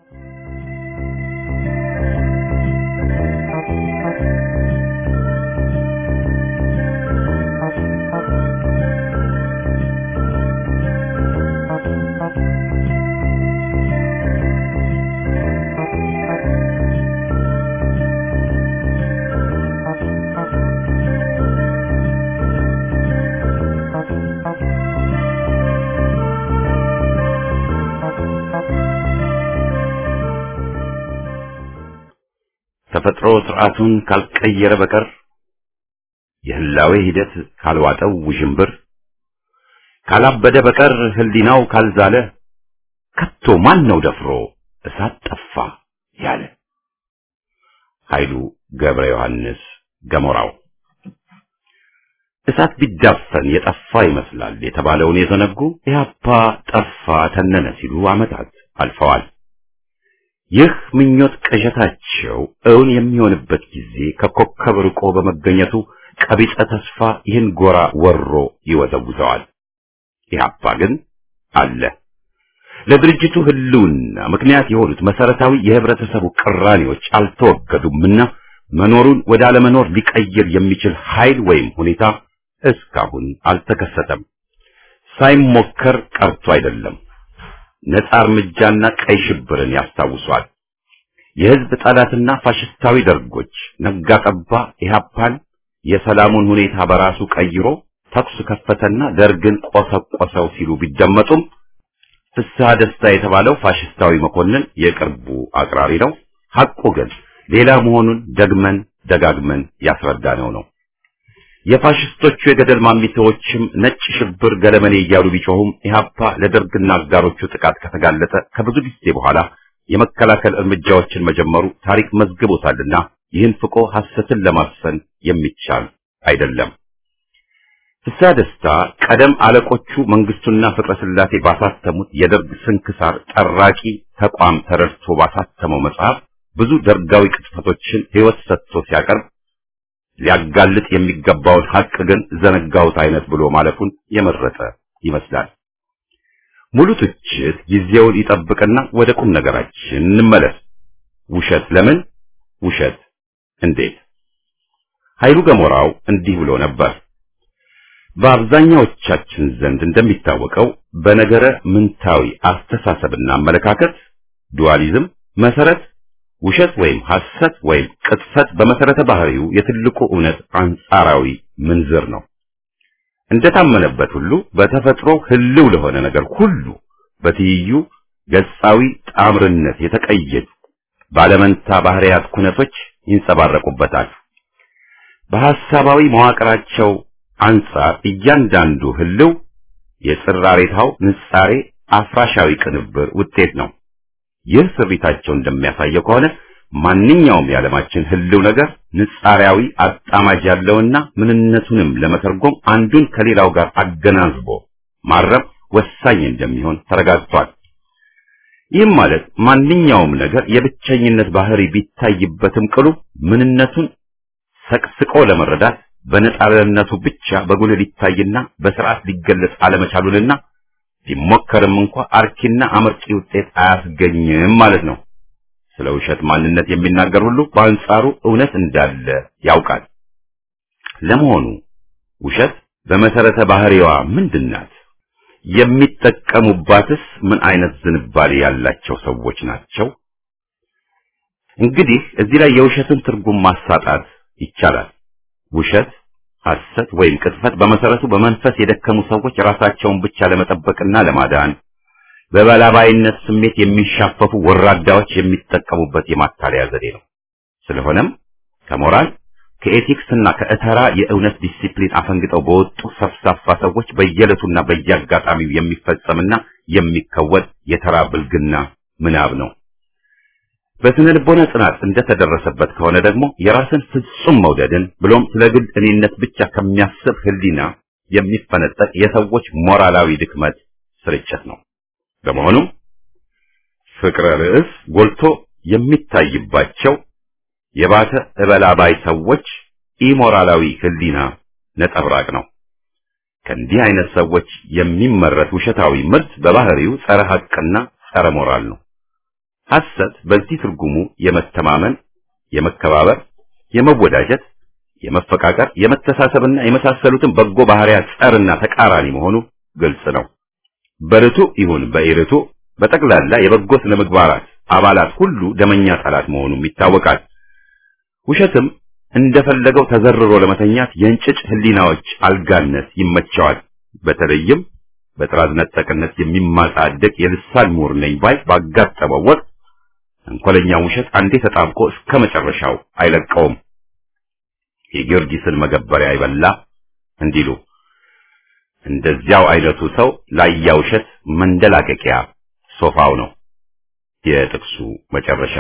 ተፈጥሮ ስርዓቱን ካልቀየረ በቀር የህላዌ ሂደት ካልዋጠው ውዥንብር ካላበደ በቀር ህሊናው ካልዛለ ከቶ ማን ነው ደፍሮ እሳት ጠፋ ያለ? ኃይሉ ገብረ ዮሐንስ ገሞራው። እሳት ቢዳፈን የጠፋ ይመስላል የተባለውን የዘነጉ ኢህአፓ ጠፋ ተነነ ሲሉ ዓመታት አልፈዋል። ይህ ምኞት ቅዠታቸው እውን የሚሆንበት ጊዜ ከኮከብ ርቆ በመገኘቱ ቀቢጸ ተስፋ ይህን ጎራ ወሮ ይወዘውዘዋል። ኢህአፓ ግን አለ። ለድርጅቱ ህልውና ምክንያት የሆኑት መሰረታዊ የህብረተሰቡ ቅራኔዎች አልተወገዱምና መኖሩን ወደ አለመኖር ሊቀይር የሚችል ኃይል ወይም ሁኔታ እስካሁን አልተከሰተም። ሳይሞከር ቀርቶ አይደለም። ነጻ እርምጃና ቀይ ሽብርን ያስታውሷል። የህዝብ ጠላትና ፋሽስታዊ ደርጎች ነጋ ጠባ ኢህአፓን የሰላሙን ሁኔታ በራሱ ቀይሮ ተኩስ ከፈተና ደርግን ቆሰቆሰው ሲሉ ቢደመጡም ፍስሐ ደስታ የተባለው ፋሽስታዊ መኮንን የቅርቡ አቅራሪ ነው። ሐቁ ግን ሌላ መሆኑን ደግመን ደጋግመን ያስረዳነው ነው። የፋሽስቶቹ የገደል ማሚቴዎችም ነጭ ሽብር ገለመኔ እያሉ ቢጮሁም ኢህአፓ ለደርግና አጋሮቹ ጥቃት ከተጋለጠ ከብዙ ጊዜ በኋላ የመከላከል እርምጃዎችን መጀመሩ ታሪክ መዝግቦታልና ይህን ፍቆ ሐሰትን ለማስፈን የሚቻል አይደለም። ፍስሐ ደስታ ቀደም አለቆቹ መንግስቱና ፍቅረ ስላሴ ባሳተሙት የደርግ ስንክሳር ጠራቂ ተቋም ተረድቶ ባሳተመው መጽሐፍ ብዙ ደርጋዊ ቅጥፈቶችን ሕይወት ሰጥቶ ሲያቀርብ ሊያጋልጥ የሚገባውን ሐቅ ግን ዘነጋውት አይነት ብሎ ማለፉን የመረጠ ይመስላል። ሙሉ ትችት ጊዜውን ይጠብቅና ወደ ቁም ነገራችን እንመለስ። ውሸት ለምን? ውሸት እንዴት? ኃይሉ ገሞራው እንዲህ ብሎ ነበር። በአብዛኛዎቻችን ዘንድ እንደሚታወቀው በነገረ ምንታዊ አስተሳሰብና አመለካከት ዱዋሊዝም መሰረት ውሸት ወይም ሐሰት ወይም ቅጥፈት በመሰረተ ባህሪው የትልቁ እውነት አንጻራዊ ምንዝር ነው። እንደታመነበት ሁሉ በተፈጥሮ ህልው ለሆነ ነገር ሁሉ በትይዩ ገጻዊ ጣምርነት የተቀየጡ ባለመንታ ባህሪያት ኩነቶች ይንጸባረቁበታል። በሐሳባዊ መዋቅራቸው አንጻር እያንዳንዱ ህልው የጽራሬታው ንጻሬ አፍራሻዊ ቅንብር ውጤት ነው። ይህ ስሪታቸው እንደሚያሳየው ከሆነ ማንኛውም የዓለማችን ህልው ነገር ንጻሪያዊ አጣማጅ ያለውና ምንነቱንም ለመተርጎም አንዱን ከሌላው ጋር አገናዝቦ ማረም ወሳኝ እንደሚሆን ተረጋግጧል። ይህም ማለት ማንኛውም ነገር የብቸኝነት ባህሪ ቢታይበትም ቅሉ ምንነቱን ሰቅስቆ ለመረዳት በነጣረነቱ ብቻ በጉልህ ሊታይና በስርዓት ሊገለጽ አለመቻሉንና ቢሞከርም እንኳ አርኪና አመርቂ ውጤት አያስገኝም ማለት ነው። ስለ ውሸት ማንነት የሚናገር ሁሉ በአንጻሩ እውነት እንዳለ ያውቃል። ለመሆኑ ውሸት በመሰረተ ባህሪዋ ምንድናት? የሚጠቀሙባትስ ምን አይነት ዝንባሌ ያላቸው ሰዎች ናቸው? እንግዲህ እዚህ ላይ የውሸትን ትርጉም ማሳጣት ይቻላል። ውሸት፣ ሐሰት ወይም ቅጥፈት በመሰረቱ በመንፈስ የደከሙ ሰዎች ራሳቸውን ብቻ ለመጠበቅና ለማዳን በበላባይነት ስሜት የሚሻፈፉ ወራዳዎች የሚጠቀሙበት የማታለያ ዘዴ ነው። ስለሆነም ከሞራል ከኤቲክስና ከእተራ የእውነት ዲሲፕሊን አፈንግጠው በወጡ ሰፍሳፋ ሰዎች በየዕለቱና በየአጋጣሚው የሚፈጸምና የሚከወድ የተራ ብልግና ምናብ ነው። በስነ ልቦና ጥናት እንደተደረሰበት ከሆነ ደግሞ የራስን ፍጹም መውደድን ብሎም ስለ ግል እኔነት ብቻ ከሚያስብ ሕሊና የሚፈነጠቅ የሰዎች ሞራላዊ ድክመት ስርጭት ነው። በመሆኑም ፍቅረ ርዕስ ጎልቶ የሚታይባቸው የባተ እበላባይ ሰዎች ኢሞራላዊ ሕሊና ነጠብራቅ ነው። ከእንዲህ አይነት ሰዎች የሚመረት ውሸታዊ ምርት በባህሪው ጸረ ሐቅና ጸረ ሞራል ነው። ሐሰት በዚህ ትርጉሙ የመተማመን፣ የመከባበር፣ የመወዳጀት፣ የመፈቃቀር፣ የመተሳሰብና የመሳሰሉትን በጎ ባህሪያት ጸርና ተቃራኒ መሆኑ ግልጽ ነው። በርቱ ይሁን በኢርቱ በጠቅላላ የበጎ ስነ ምግባራት አባላት ሁሉ ደመኛ ጠላት መሆኑም ይታወቃል። ውሸትም እንደፈለገው ተዘርሮ ለመተኛት የእንጭጭ ህሊናዎች አልጋነት ይመቸዋል። በተለይም በጥራዝ ነጠቅነት የሚማጻደቅ የልሳን ምሁር ነኝ ባይ ባጋጠመው ወቅት እንኮለኛ ውሸት አንዴ ተጣብቆ እስከ መጨረሻው አይለቀውም። የጊዮርጊስን መገበሪያ ይበላ እንዲሉ እንደዚያው አይነቱ ሰው ላያ ውሸት መንደላቀቂያ ሶፋው ነው። የጥቅሱ መጨረሻ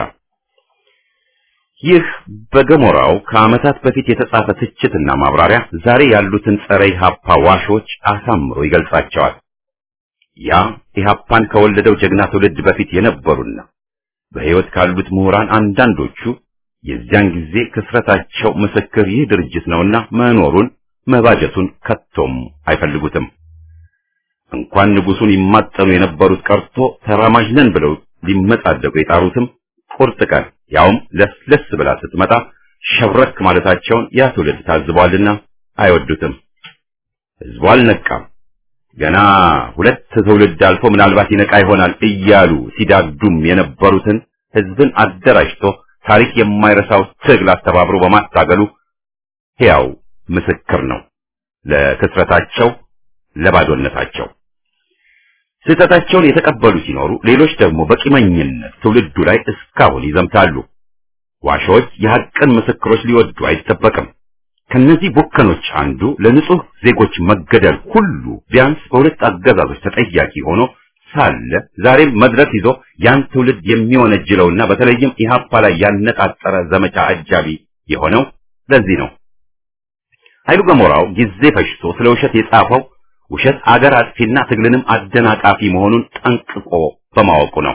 ይህ በገሞራው ከዓመታት በፊት የተጻፈ ትችትና ማብራሪያ ዛሬ ያሉትን ጸረ ኢህአፓ ዋሾች አሳምሮ ይገልጻቸዋል። ያ ኢህአፓን ከወለደው ጀግና ትውልድ በፊት የነበሩና በሕይወት ካሉት ምሁራን አንዳንዶቹ የዚያን ጊዜ ክስረታቸው ምስክር ይህ ድርጅት ነውና መኖሩን መባጀቱን ከቶም አይፈልጉትም። እንኳን ንጉሱን ይማጠኑ የነበሩት ቀርቶ ተራማጅ ነን ብለው ሊመጻደቁ የጣሩትም ቁርጥ ቀን ያውም ለስለስ ብላ ስትመጣ ሸብረክ ማለታቸውን ያ ትውልድ ታዝቧልና አይወዱትም። ህዝቡ አልነቃም። ገና ሁለት ትውልድ አልፎ ምናልባት ይነቃ ይሆናል እያሉ ሲዳዱም የነበሩትን ህዝብን አደራጅቶ ታሪክ የማይረሳው ትግል አስተባብሮ በማታገሉ ሕያው ምስክር ነው ለክስረታቸው፣ ለባዶነታቸው። ስህተታቸውን የተቀበሉ ሲኖሩ፣ ሌሎች ደግሞ በቂመኝነት ትውልዱ ላይ እስካሁን ይዘምታሉ። ዋሾች የሐቅን ምስክሮች ሊወዱ አይጠበቅም። ከነዚህ ቡከኖች አንዱ ለንጹህ ዜጎች መገደል ሁሉ ቢያንስ በሁለት አገዛዞች ተጠያቂ ሆኖ ሳለ ዛሬም መድረክ ይዞ ያን ትውልድ የሚወነጅለውና በተለይም ኢህአፓ ላይ ያነጣጠረ ዘመቻ አጃቢ የሆነው ለዚህ ነው። ኃይሉ ገሞራው ጊዜ ፈጅቶ ስለ ውሸት የጻፈው ውሸት አገር አጥፊና ትግልንም አደናቃፊ መሆኑን ጠንቅቆ በማወቁ ነው።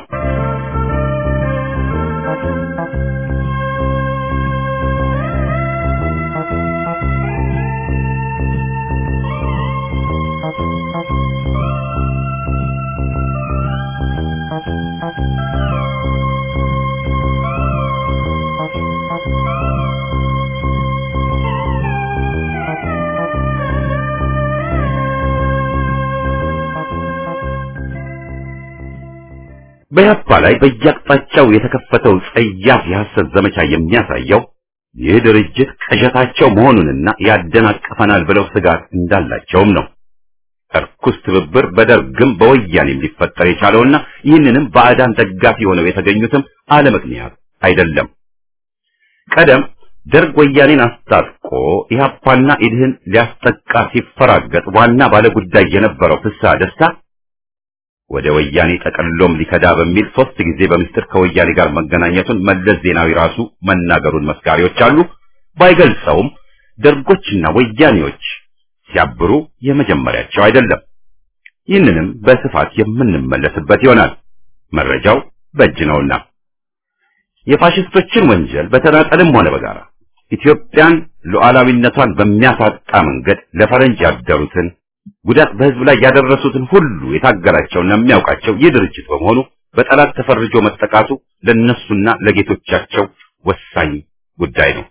በያፓ ላይ በየአቅጣጫው የተከፈተው ጸያፍ የሐሰት ዘመቻ የሚያሳየው ይህ ድርጅት ቅዠታቸው መሆኑንና ያደናቅፈናል ብለው ስጋት እንዳላቸውም ነው። እርኩስ ትብብር በደርግም በወያኔም ሊፈጠር የቻለውና ይህንንም ባዕዳን ደጋፊ ሆነው የተገኙትም አለ ምክንያት አይደለም። ቀደም ደርግ ወያኔን አስታጥቆ ኢህአፓና ኢድህን ሊያስጠቃ ሲፈራገጥ ዋና ባለጉዳይ የነበረው ፍስሐ ደስታ ወደ ወያኔ ጠቅልሎም ሊከዳ በሚል ሶስት ጊዜ በምስጢር ከወያኔ ጋር መገናኘቱን መለስ ዜናዊ ራሱ መናገሩን መስካሪዎች አሉ። ባይገልጸውም ደርጎችና ወያኔዎች ሲያብሩ የመጀመሪያቸው አይደለም። ይህንንም በስፋት የምንመለስበት ይሆናል። መረጃው በእጅ ነውና የፋሽስቶችን ወንጀል በተናጠልም ሆነ በጋራ ኢትዮጵያን ሉዓላዊነቷን በሚያሳጣ መንገድ ለፈረንጅ ያደሩትን ጉዳት በህዝብ ላይ ያደረሱትን ሁሉ የታገላቸውና የሚያውቃቸው ይህ ድርጅት በመሆኑ በጠላት ተፈርጆ መጠቃቱ ለነሱና ለጌቶቻቸው ወሳኝ ጉዳይ ነው።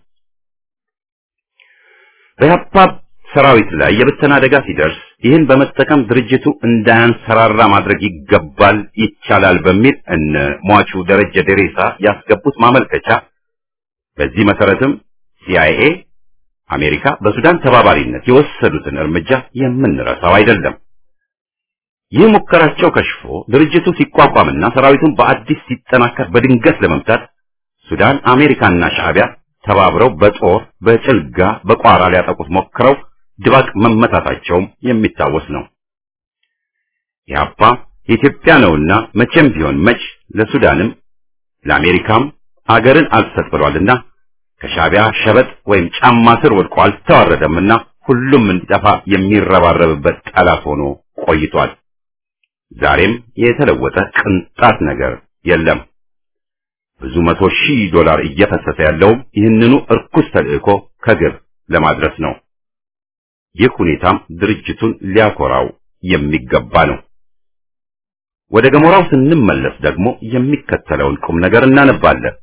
በያፓ ሰራዊት ላይ የብተና አደጋ ሲደርስ ይህን በመጠቀም ድርጅቱ እንዳያንሰራራ ማድረግ ይገባል፣ ይቻላል በሚል እነ ሟቹ ደረጀ ደሬሳ ያስገቡት ማመልከቻ በዚህ መሰረትም ሲአይኤ አሜሪካ በሱዳን ተባባሪነት የወሰዱትን እርምጃ የምንረሳው አይደለም። ይህ ሙከራቸው ከሽፎ ድርጅቱ ሲቋቋምና ሰራዊቱን በአዲስ ሲጠናከር በድንገት ለመምታት ሱዳን፣ አሜሪካና ሻዕቢያ ተባብረው በጦር በጭልጋ በቋራ ሊያጠቁት ሞክረው ድባቅ መመታታቸውም የሚታወስ ነው። ኢህአፓ የኢትዮጵያ ነውና መቼም ቢሆን መች ለሱዳንም ለአሜሪካም አገርን አልሰጥ ብሏልና ከሻዕቢያ ሸበጥ ወይም ጫማ ስር ወድቆ አልተዋረደምና ሁሉም እንዲጠፋ የሚረባረብበት ጠላት ሆኖ ቆይቷል። ዛሬም የተለወጠ ቅንጣት ነገር የለም። ብዙ መቶ ሺህ ዶላር እየፈሰሰ ያለውም ይህንኑ እርኩስ ተልእኮ ከግብ ለማድረስ ነው። ይህ ሁኔታም ድርጅቱን ሊያኮራው የሚገባ ነው። ወደ ገሞራው ስንመለስ ደግሞ የሚከተለውን ቁም ነገር እናነባለን።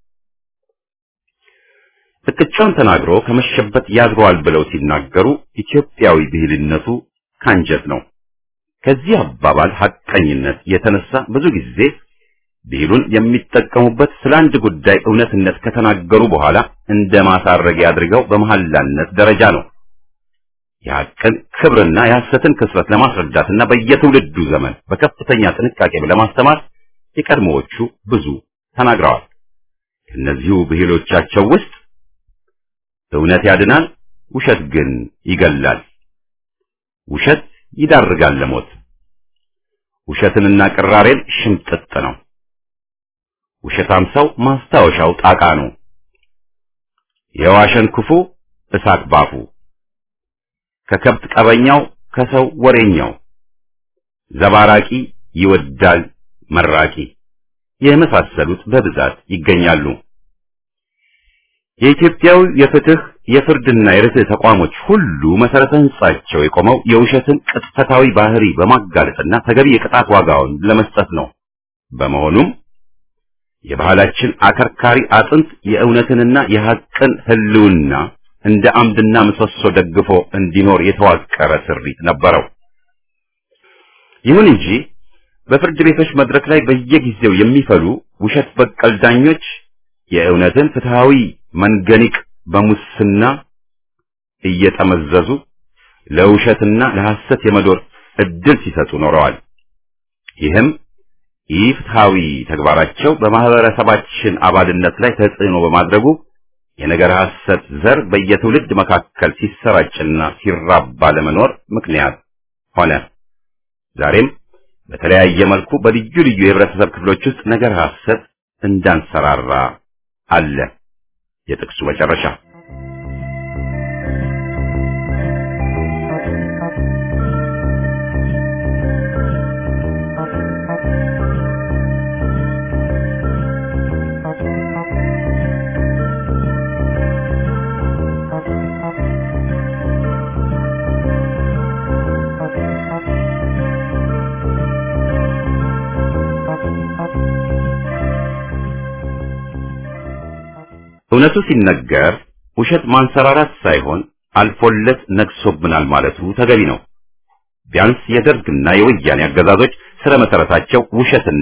ጥቅቻውን ተናግሮ ከመሸበት ያድረዋል ብለው ሲናገሩ ኢትዮጵያዊ ብሂልነቱ ካንጀት ነው። ከዚህ አባባል ሐቀኝነት የተነሳ ብዙ ጊዜ ብሂሉን የሚጠቀሙበት ስለ አንድ ጉዳይ እውነትነት ከተናገሩ በኋላ እንደ ማሳረጊያ አድርገው በመሐላነት ደረጃ ነው። የሐቅን ክብርና የሐሰትን ክስረት ለማስረዳትና በየትውልዱ ዘመን በከፍተኛ ጥንቃቄ ለማስተማር የቀድሞዎቹ ብዙ ተናግረዋል። ከእነዚሁ ብሂሎቻቸው ውስጥ እውነት ያድናል፣ ውሸት ግን ይገላል። ውሸት ይዳርጋል ለሞት። ውሸትንና ቅራሬን ሽምጥጥ ነው። ውሸታም ሰው ማስታወሻው ጣቃ ነው። የዋሸን ክፉ እሳት ባፉ፣ ከከብት ቀበኛው ከሰው ወሬኛው፣ ዘባራቂ ይወዳል መራቂ የመሳሰሉት በብዛት ይገኛሉ። የኢትዮጵያው የፍትህ የፍርድና የርትዕ ተቋሞች ሁሉ መሰረተ ህንጻቸው የቆመው የውሸትን ቅጥፈታዊ ባህሪ በማጋለጥና ተገቢ የቅጣት ዋጋውን ለመስጠት ነው። በመሆኑም የባህላችን አከርካሪ አጥንት የእውነትንና የሐቅን ህልውና እንደ አምድና ምሰሶ ደግፎ እንዲኖር የተዋቀረ ስሪት ነበረው። ይሁን እንጂ በፍርድ ቤቶች መድረክ ላይ በየጊዜው የሚፈሉ ውሸት በቀል ዳኞች የእውነትን ፍትሃዊ መንገኒቅ በሙስና እየጠመዘዙ ለውሸትና ለሐሰት የመዶር እድል ሲሰጡ ኖረዋል። ይህም ኢፍትሃዊ ተግባራቸው በማህበረሰባችን አባልነት ላይ ተጽዕኖ በማድረጉ የነገር ሐሰት ዘር በየትውልድ መካከል ሲሰራጭና ሲራባ ለመኖር ምክንያት ሆነ። ዛሬም በተለያየ መልኩ በልዩ ልዩ የህብረተሰብ ክፍሎች ውስጥ ነገር ሐሰት እንዳንሰራራ አለ። የጥቅሱ መጨረሻ እውነቱ ሲነገር ውሸት ማንሰራራት ሳይሆን አልፎለት ነግሶብናል ማለቱ ተገቢ ነው። ቢያንስ የደርግና የወያኔ አገዛዞች ስለ መሰረታቸው ውሸትና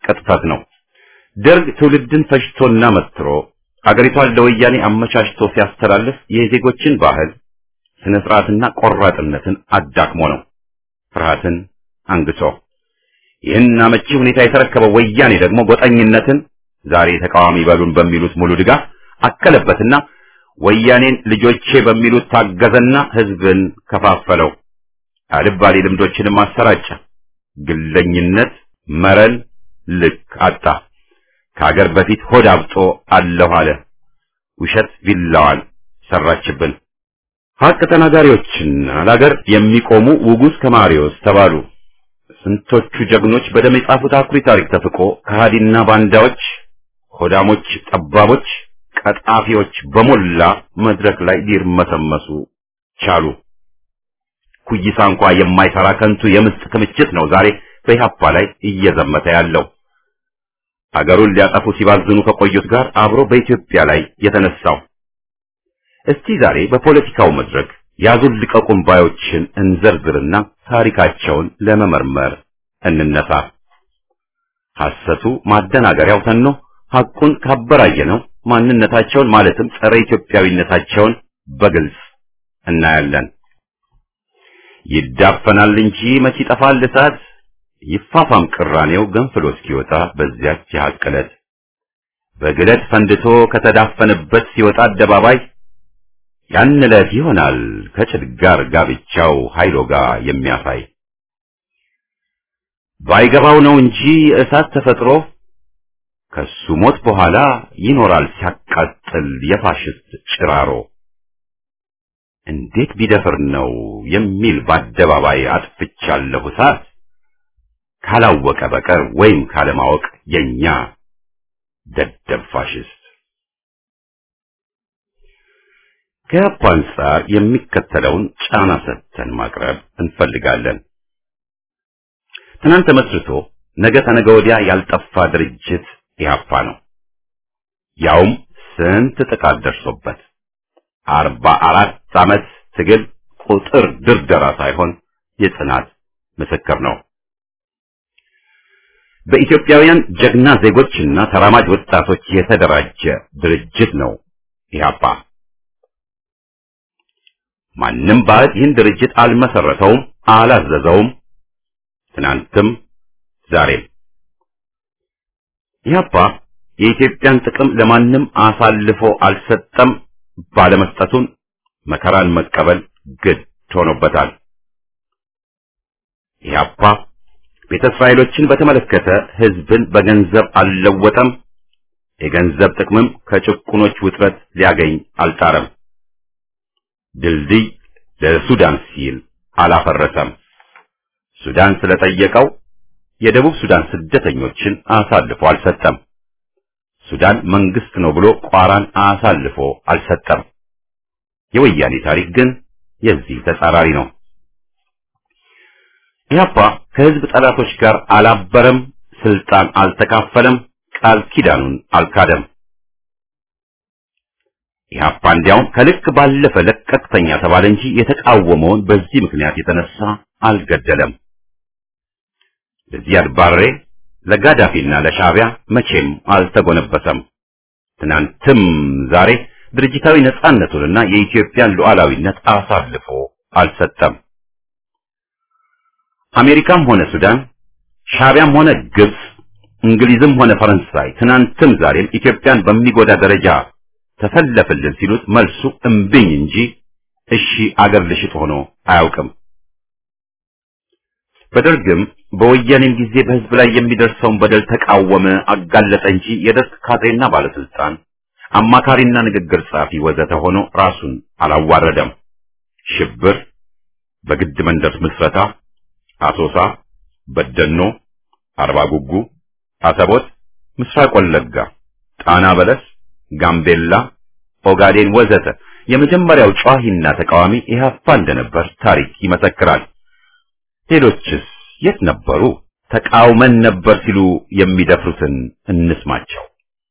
ቅጥፈት ነው። ደርግ ትውልድን ፈጅቶና መትሮ አገሪቷን ለወያኔ አመቻችቶ ሲያስተላልፍ የዜጎችን ባህል ስነ ስርዓትና ቆራጥነትን አዳክሞ ነው፣ ፍርሃትን አንግሶ። ይህን አመቺ ሁኔታ የተረከበው ወያኔ ደግሞ ጎጠኝነትን ዛሬ ተቃዋሚ በሉን በሚሉት ሙሉ ድጋፍ አከለበትና ወያኔን ልጆቼ በሚሉት ታገዘና ህዝብን ከፋፈለው። አልባሌ ልምዶችንም አሰራጨ። ግለኝነት መረን ልክ አጣ። ከሀገር በፊት ሆድ አብጦ አለሁ አለ። ውሸት ቪላዋን ሰራችብን። ሀቅ ተናጋሪዎችና ለሀገር የሚቆሙ ውጉዝ ከማሪዎስ ተባሉ። ስንቶቹ ጀግኖች በደም የጻፉት አኩሪ ታሪክ ተፍቆ ከሃዲና ባንዳዎች፣ ሆዳሞች፣ ጠባቦች፣ ቀጣፊዎች በሞላ መድረክ ላይ ሊርመሰመሱ ቻሉ። ኩይሳ እንኳ የማይሰራ ከንቱ የምስጥ ክምችት ነው ዛሬ በኢህአፓ ላይ እየዘመተ ያለው። አገሩን ሊያጠፉ ሲባዝኑ ከቆዩት ጋር አብሮ በኢትዮጵያ ላይ የተነሳው። እስቲ ዛሬ በፖለቲካው መድረክ ያዙን ልቀቁን ባዮችን እንዘርዝርና ታሪካቸውን ለመመርመር እንነሳ። ሐሰቱ ማደናገሪያው ተኖ ሐቁን ካበራየነው ማንነታቸውን ማለትም ጸረ ኢትዮጵያዊነታቸውን በግልጽ እናያለን። ይዳፈናል እንጂ መች ይጠፋል እሳት ይፋፋም ቅራኔው ገንፍሎ እስኪወጣ በዚያች የሐቅ ዕለት በግለት ፈንድቶ ከተዳፈነበት ሲወጣ አደባባይ ያን ዕለት ይሆናል ከጭድ ጋር ጋብቻው ኃይሎ ጋር የሚያሳይ ባይገባው ነው እንጂ እሳት ተፈጥሮ ከሱ ሞት በኋላ ይኖራል ሲያቃጥል የፋሽስት ጭራሮ። እንዴት ቢደፍር ነው የሚል በአደባባይ አጥፍቻለሁ እሳት ካላወቀ በቀር ወይም ካለማወቅ የኛ ደደብ ፋሽስት። ከያፓ አንጻር የሚከተለውን ጫና ሰጥተን ማቅረብ እንፈልጋለን። ትናንት ተመስርቶ ነገ ተነገ ወዲያ ያልጠፋ ድርጅት ኢህአፓ ነው። ያውም ስንት ጥቃት ደርሶበት አርባ አራት ዓመት ትግል ቁጥር ድርደራ ሳይሆን የጽናት ምስክር ነው። በኢትዮጵያውያን ጀግና ዜጎችና ተራማጅ ወጣቶች የተደራጀ ድርጅት ነው ኢህአፓ። ማንም ባዕድ ይህን ድርጅት አልመሰረተውም፣ አላዘዘውም። ትናንትም ዛሬም ኢህአፓ የኢትዮጵያን ጥቅም ለማንም አሳልፎ አልሰጠም። ባለመስጠቱን መከራን መቀበል ግድ ሆኖበታል። ኢህአፓ ቤተ እስራኤሎችን በተመለከተ ህዝብን በገንዘብ አልለወጠም። የገንዘብ ጥቅምም ከጭቁኖች ውጥረት ሊያገኝ አልጣረም። ድልድይ ለሱዳን ሲል አላፈረሰም። ሱዳን ስለጠየቀው የደቡብ ሱዳን ስደተኞችን አሳልፎ አልሰጠም። ሱዳን መንግስት ነው ብሎ ቋራን አሳልፎ አልሰጠም። የወያኔ ታሪክ ግን የዚህ ተጻራሪ ነው። ኢህአፓ ከህዝብ ጠላቶች ጋር አላበረም፣ ስልጣን አልተካፈለም፣ ቃል ኪዳኑን አልካደም። ኢህአፓ እንዲያውም ከልክ ባለፈ ለቀቅተኛ ተባለ እንጂ የተቃወመውን በዚህ ምክንያት የተነሳ አልገደለም። ለዚያድ ባሬ ለጋዳፊና ለሻዕቢያ መቼም አልተጎነበሰም። ትናንትም ዛሬ ድርጅታዊ ነጻነቱንና የኢትዮጵያን ሉዓላዊነት አሳልፎ አልሰጠም። አሜሪካም ሆነ ሱዳን፣ ሻዕቢያም ሆነ ግብጽ፣ እንግሊዝም ሆነ ፈረንሳይ ትናንትም ዛሬም ኢትዮጵያን በሚጎዳ ደረጃ ተሰለፍልን ሲሉት መልሱ እምብኝ እንጂ እሺ አገር ልሽጥ ሆኖ አያውቅም። በደርግም በወያኔም ጊዜ በህዝብ ላይ የሚደርሰውን በደል ተቃወመ፣ አጋለጠ እንጂ የደርግ ካድሬና ባለስልጣን አማካሪና ንግግር ጸሐፊ ወዘተ ሆኖ ራሱን አላዋረደም። ሽብር፣ በግድ መንደር ምስረታ፣ አሶሳ፣ በደኖ፣ አርባ ጉጉ፣ አሰቦት፣ ምስራቅ ወለጋ፣ ጣና በለስ፣ ጋምቤላ፣ ኦጋዴን ወዘተ የመጀመሪያው ጨዋሂና ተቃዋሚ ኢህአፓ እንደነበር ታሪክ ይመሰክራል። ሌሎችስ የት ነበሩ? ተቃውመን ነበር ሲሉ የሚደፍሩትን እንስማቸው።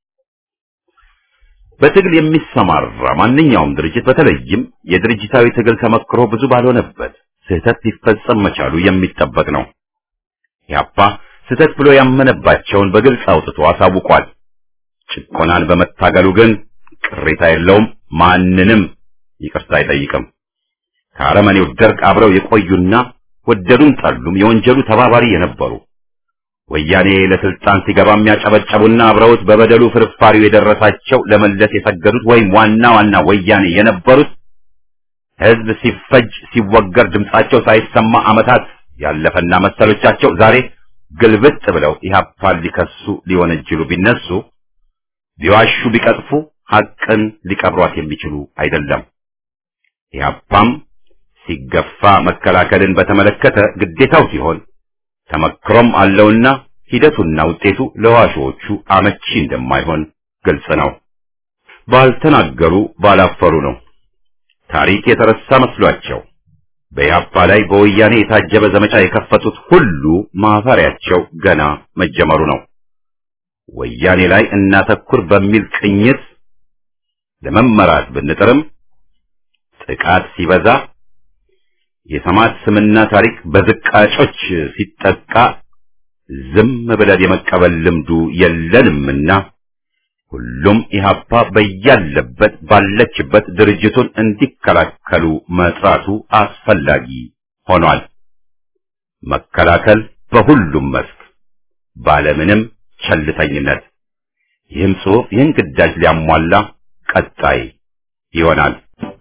በትግል የሚሰማራ ማንኛውም ድርጅት በተለይም የድርጅታዊ ትግል ተመክሮ ብዙ ባልሆነበት ስህተት ሊፈጸም መቻሉ የሚጠበቅ ነው። ኢህአፓ ስህተት ብሎ ያመነባቸውን በግልጽ አውጥቶ አሳውቋል። ጭቆናን በመታገሉ ግን ቅሬታ የለውም፣ ማንንም ይቅርታ አይጠይቅም። ከአረመኔው ደርግ አብረው የቆዩና ወደዱም ጠሉም የወንጀሉ ተባባሪ የነበሩ ወያኔ ለስልጣን ሲገባ የሚያጨበጨቡና አብረውት በበደሉ ፍርፋሪው የደረሳቸው ለመለስ የሰገዱት ወይም ዋና ዋና ወያኔ የነበሩት ህዝብ ሲፈጅ ሲወገር ድምጻቸው ሳይሰማ ዓመታት ያለፈና መሰሎቻቸው ዛሬ ግልብጥ ብለው ኢህአፓን ሊከሱ ሊወነጅሉ ቢነሱ ቢዋሹ ቢቀጥፉ ሐቅን ሊቀብሯት የሚችሉ አይደለም። ኢህአፓም ሲገፋ መከላከልን በተመለከተ ግዴታው ሲሆን ተመክሮም አለውና ሂደቱና ውጤቱ ለዋሾቹ አመቺ እንደማይሆን ግልጽ ነው። ባልተናገሩ ባላፈሩ ነው። ታሪክ የተረሳ መስሏቸው በኢህአፓ ላይ በወያኔ የታጀበ ዘመቻ የከፈቱት ሁሉ ማፈሪያቸው ገና መጀመሩ ነው። ወያኔ ላይ እናተኩር በሚል ቅኝት ለመመራት ብንጥርም ጥቃት ሲበዛ የሰማዕት ስምና ታሪክ በዝቃጮች ሲጠቃ ዝም ብለን የመቀበል ልምዱ የለንምና ሁሉም ኢህአፓ በያለበት ባለችበት ድርጅቱን እንዲከላከሉ መጥራቱ አስፈላጊ ሆኗል። መከላከል በሁሉም መስክ ባለምንም ቸልተኝነት። ይህም ጽሑፍ ይህን ግዳጅ ሊያሟላ ቀጣይ ይሆናል።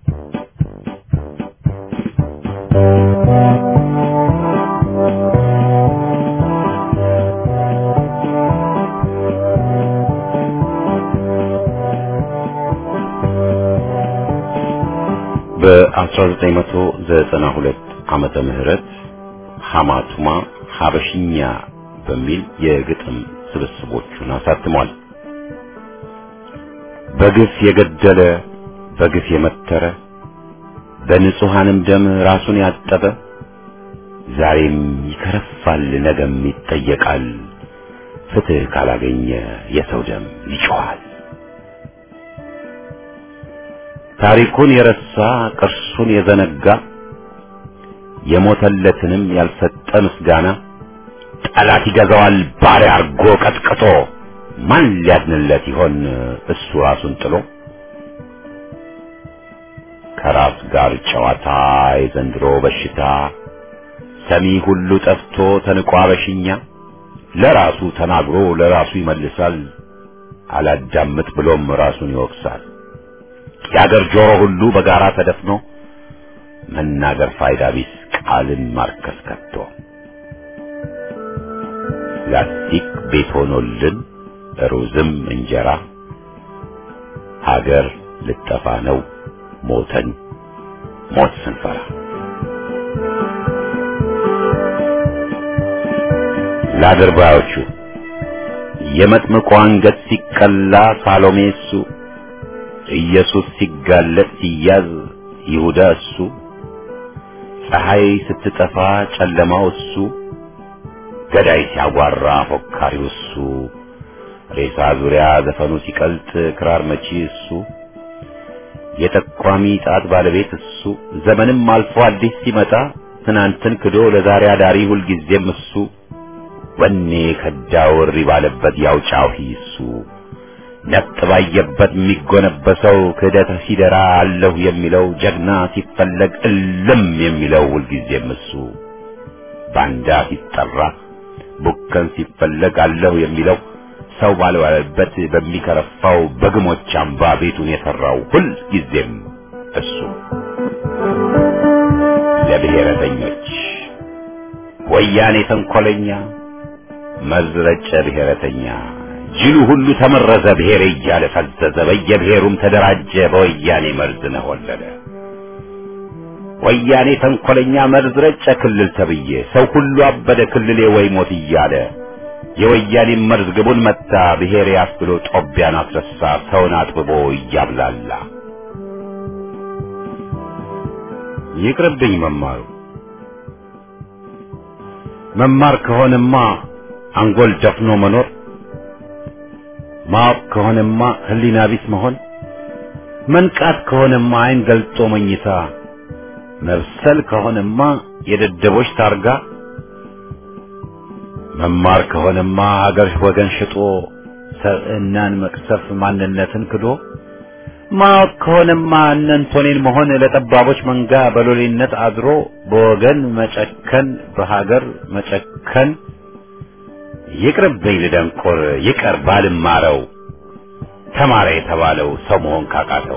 በ1992 ዓመተ ምህረት ሐማቱማ ሐበሽኛ በሚል የግጥም ስብስቦቹን አሳትሟል። በግፍ የገደለ በግፍ የመተረ በንጹሐንም ደም ራሱን ያጠበ ዛሬም ይከረፋል፣ ነገም ይጠየቃል። ፍትህ ካላገኘ የሰው ደም ይጮኻል። ታሪኩን የረሳ ቅርሱን የዘነጋ የሞተለትንም ያልሰጠ ምስጋና ጠላት ይገዛዋል ባሪያ አርጎ ቀጥቅጦ ማን ሊያድንለት ይሆን እሱ ራሱን ጥሎ ከራስ ጋር ጨዋታ የዘንድሮ በሽታ ሰሚ ሁሉ ጠፍቶ ተንቆ አበሽኛ ለራሱ ተናግሮ ለራሱ ይመልሳል አላዳምጥ ብሎም ራሱን ይወቅሳል የአገር ጆሮ ሁሉ በጋራ ተደፍኖ መናገር ፋይዳ ቢስ ቃልን ማርከስ ከቶ ላስቲክ ቤት ሆኖልን ሩዝም እንጀራ ሀገር ልጠፋ ነው ሞተን ሞት ስንፈራ ለአድርባዮቹ የመጥምቁ አንገት ሲቀላ ሳሎሜ እሱ ኢየሱስ ሲጋለጥ ሲያዝ ይሁዳ እሱ ፀሐይ ስትጠፋ ጨለማው እሱ ገዳይ ሲያጓራ ፎካሪው እሱ ሬሳ ዙሪያ ዘፈኑ ሲቀልጥ ክራር መቺ እሱ የጠቋሚ ጣት ባለቤት እሱ ዘመንም አልፎ አዲስ ሲመጣ ትናንትን ክዶ ለዛሬ አዳሪ ሁልጊዜም እሱ ወኔ ከዳው እሪ ባለበት ያው ጫሂ እሱ ነጥ ባየበት የሚጎነበሰው ክህደት ሲደራ አለሁ የሚለው ጀግና ሲፈለግ እልም የሚለው ሁልጊዜም እሱ ባንዳ ሲጠራ ቡከን ሲፈለግ አለሁ የሚለው ሰው ባልዋለበት በሚከረፋው በግሞች አምባ ቤቱን የሰራው ሁል ጊዜም እሱ ለብሔረተኞች ወያኔ ተንኮለኛ መዝረጨ ብሔረተኛ ጅሉ ሁሉ ተመረዘ ብሔር እያለ ፈዘዘ በየብሔሩም ተደራጀ በወያኔ መርዝ ነሆለለ ወያኔ ተንኮለኛ መርዝ ረጨ ክልል ተብዬ ሰው ሁሉ አበደ ክልሌ ወይ ሞት እያለ የወያኔ መርዝ ግቡን መታ ብሔር ያስብሎ ጦቢያን አስረሳ ሰውን አጥብቦ እያብላላ ይቅርብኝ መማሩ መማር ከሆነማ አንጎል ደፍኖ መኖር ማወቅ ከሆነማ ህሊና ቢስ መሆን መንቃት ከሆነማ አይን ገልጦ መኝታ መብሰል ከሆነማ የደደቦች ታርጋ መማር ከሆነማ ሀገር ወገን ሽጦ ሰብዕናን መቅሰፍ ማንነትን ክዶ ማወቅ ከሆነማ እነንቶኔን መሆን ለጠባቦች መንጋ በሎሌነት አድሮ በወገን መጨከን በሀገር መጨከን ይቅርብኝ ልደንቆር ይቀር ባልማረው ተማረ የተባለው ሰው መሆን ካቃተው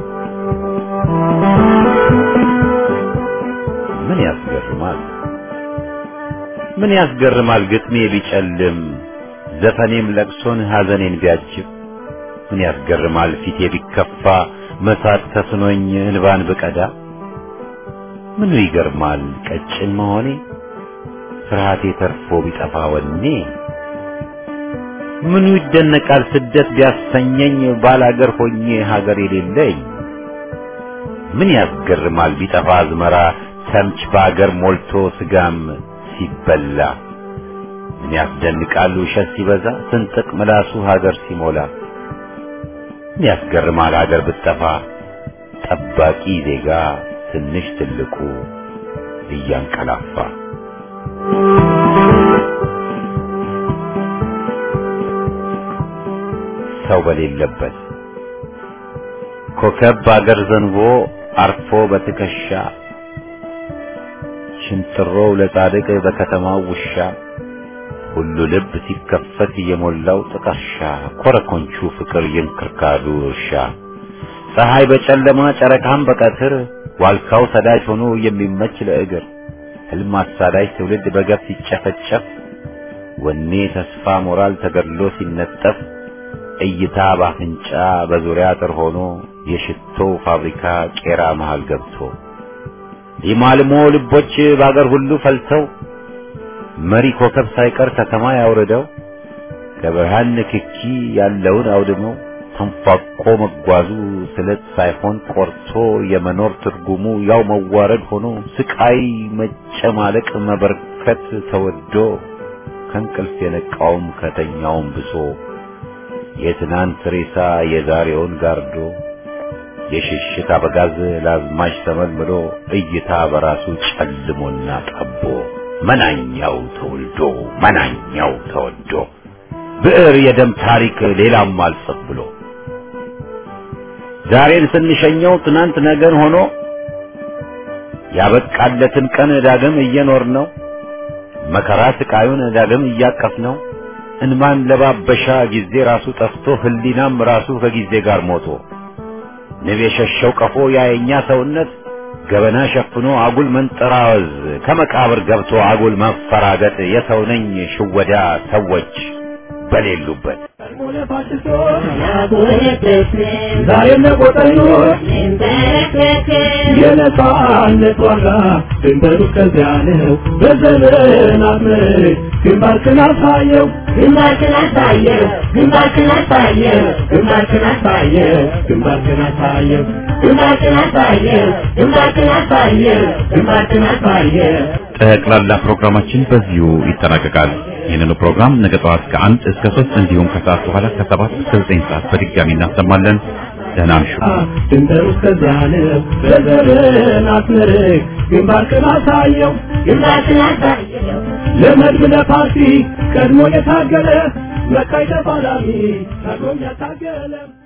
ምን ያስገርማል ምን ያስገርማል ግጥሜ ቢጨልም ዘፈኔም ለቅሶን ሐዘኔን ቢያጅብ ምን ያስገርማል ፊቴ ቢከፋ መሳት ተስኖኝ እንባን ብቀዳ ምኑ ይገርማል ቀጭን መሆኔ ፍርሃቴ ተርፎ ቢጠፋ ወኔ ምኑ ይደነቃል ስደት ቢያሰኘኝ ባላገር ሆኜ ሀገር የሌለኝ ምን ያስገርማል ቢጠፋ አዝመራ ተምች በአገር ሞልቶ ስጋም ሲበላ ምን ያስደንቃል ውሸት ሲበዛ ስንጥቅ ምላሱ ሀገር ሲሞላ ምን ያስገርማል ሀገር ብትጠፋ ጠባቂ ዜጋ ትንሽ ትልቁ እያንቀላፋ ሰው በሌለበት ኮከብ በአገር ዘንቦ አርፎ በትከሻ ሽንጥሮው ለጻድቅ በከተማው ውሻ ሁሉ ልብ ሲከፈት የሞላው ጥቀርሻ ኮረኮንቹ ፍቅር የእንክርካዱ እርሻ ፀሐይ በጨለማ ጨረቃም በቀትር ዋልካው ሰዳጅ ሆኖ የሚመች ለእግር ህልም አሳዳጅ ትውልድ በገፍ ሲጨፈጨፍ ወኔ ተስፋ ሞራል ተገድሎ ሲነጠፍ እይታ ባፍንጫ በዙሪያ አጥር ሆኖ የሽቶው ፋብሪካ ቄራ መሃል ገብቶ የማልሞ ልቦች በአገር ሁሉ ፈልተው መሪ ኮከብ ሳይቀር ከተማ ያውርደው ከብርሃን ንክኪ ያለውን አውድመው ተንፏቆ መጓዙ ስለት ሳይሆን ቆርቶ የመኖር ትርጉሙ ያው መዋረድ ሆኖ ስቃይ መጨማለቅ መበርከት ተወዶ ከእንቅልፍ የነቃውም ከተኛውም ብሶ የትናንት ሬሳ የዛሬውን ጋርዶ የሽሽት አበጋዝ ለአዝማች ተመልምሎ እይታ በራሱ ጨልሞና ጠቦ መናኛው ተወልዶ መናኛው ተወዶ ብዕር የደም ታሪክ ሌላም አልጽፍ ብሎ ዛሬን ስንሸኘው ትናንት ነገን ሆኖ ያበቃለትን ቀን ዳግም እየኖር ነው መከራ ስቃዩን ዳግም እያቀፍ ነው እንማን ለባበሻ ጊዜ ራሱ ጠፍቶ ህሊናም ራሱ ከጊዜ ጋር ሞቶ ንብ የሸሸው ቀፎ ያየኛ ሰውነት ገበና ሸፍኖ አጉል መንጠራወዝ ከመቃብር ገብቶ አጉል መፈራገጥ የሰው ነኝ ሽወዳ ሰዎች በሌሉበት ዛሬም ለቆጠኞች የነጻነት ዋጋ ድንበሩ ከዚያ ነው። በዘመናት ምርት ግንባርክን አሳየው ግንባርክን አሳየው ግንባርክን አሳየው ግንባርክን አሳየው ግንባርክን አሳየው ግንባርክን አሳየው ግንባርክን አሳየው ግንባርክን አሳየው ጠቅላላ ፕሮግራማችን በዚሁ ይጠናቀቃል። ይህንኑ ፕሮግራም ነገ ጠዋት ከአንድ እስከ ሶስት እንዲሁም ከሰዓት በኋላ ከሰባት እስከ ዘጠኝ ሰዓት በድጋሚ እናሰማለን። ደህና እምሹ። ድንበሩ ከዚያ ነው። በዘመናት ምርት ግንባርክን አሳየው ግንባርክን አሳየው ለመድብ ለፓርቲ ቀድሞ የታገለ መካይ ተፋላሚ ቀድሞም ያታገለ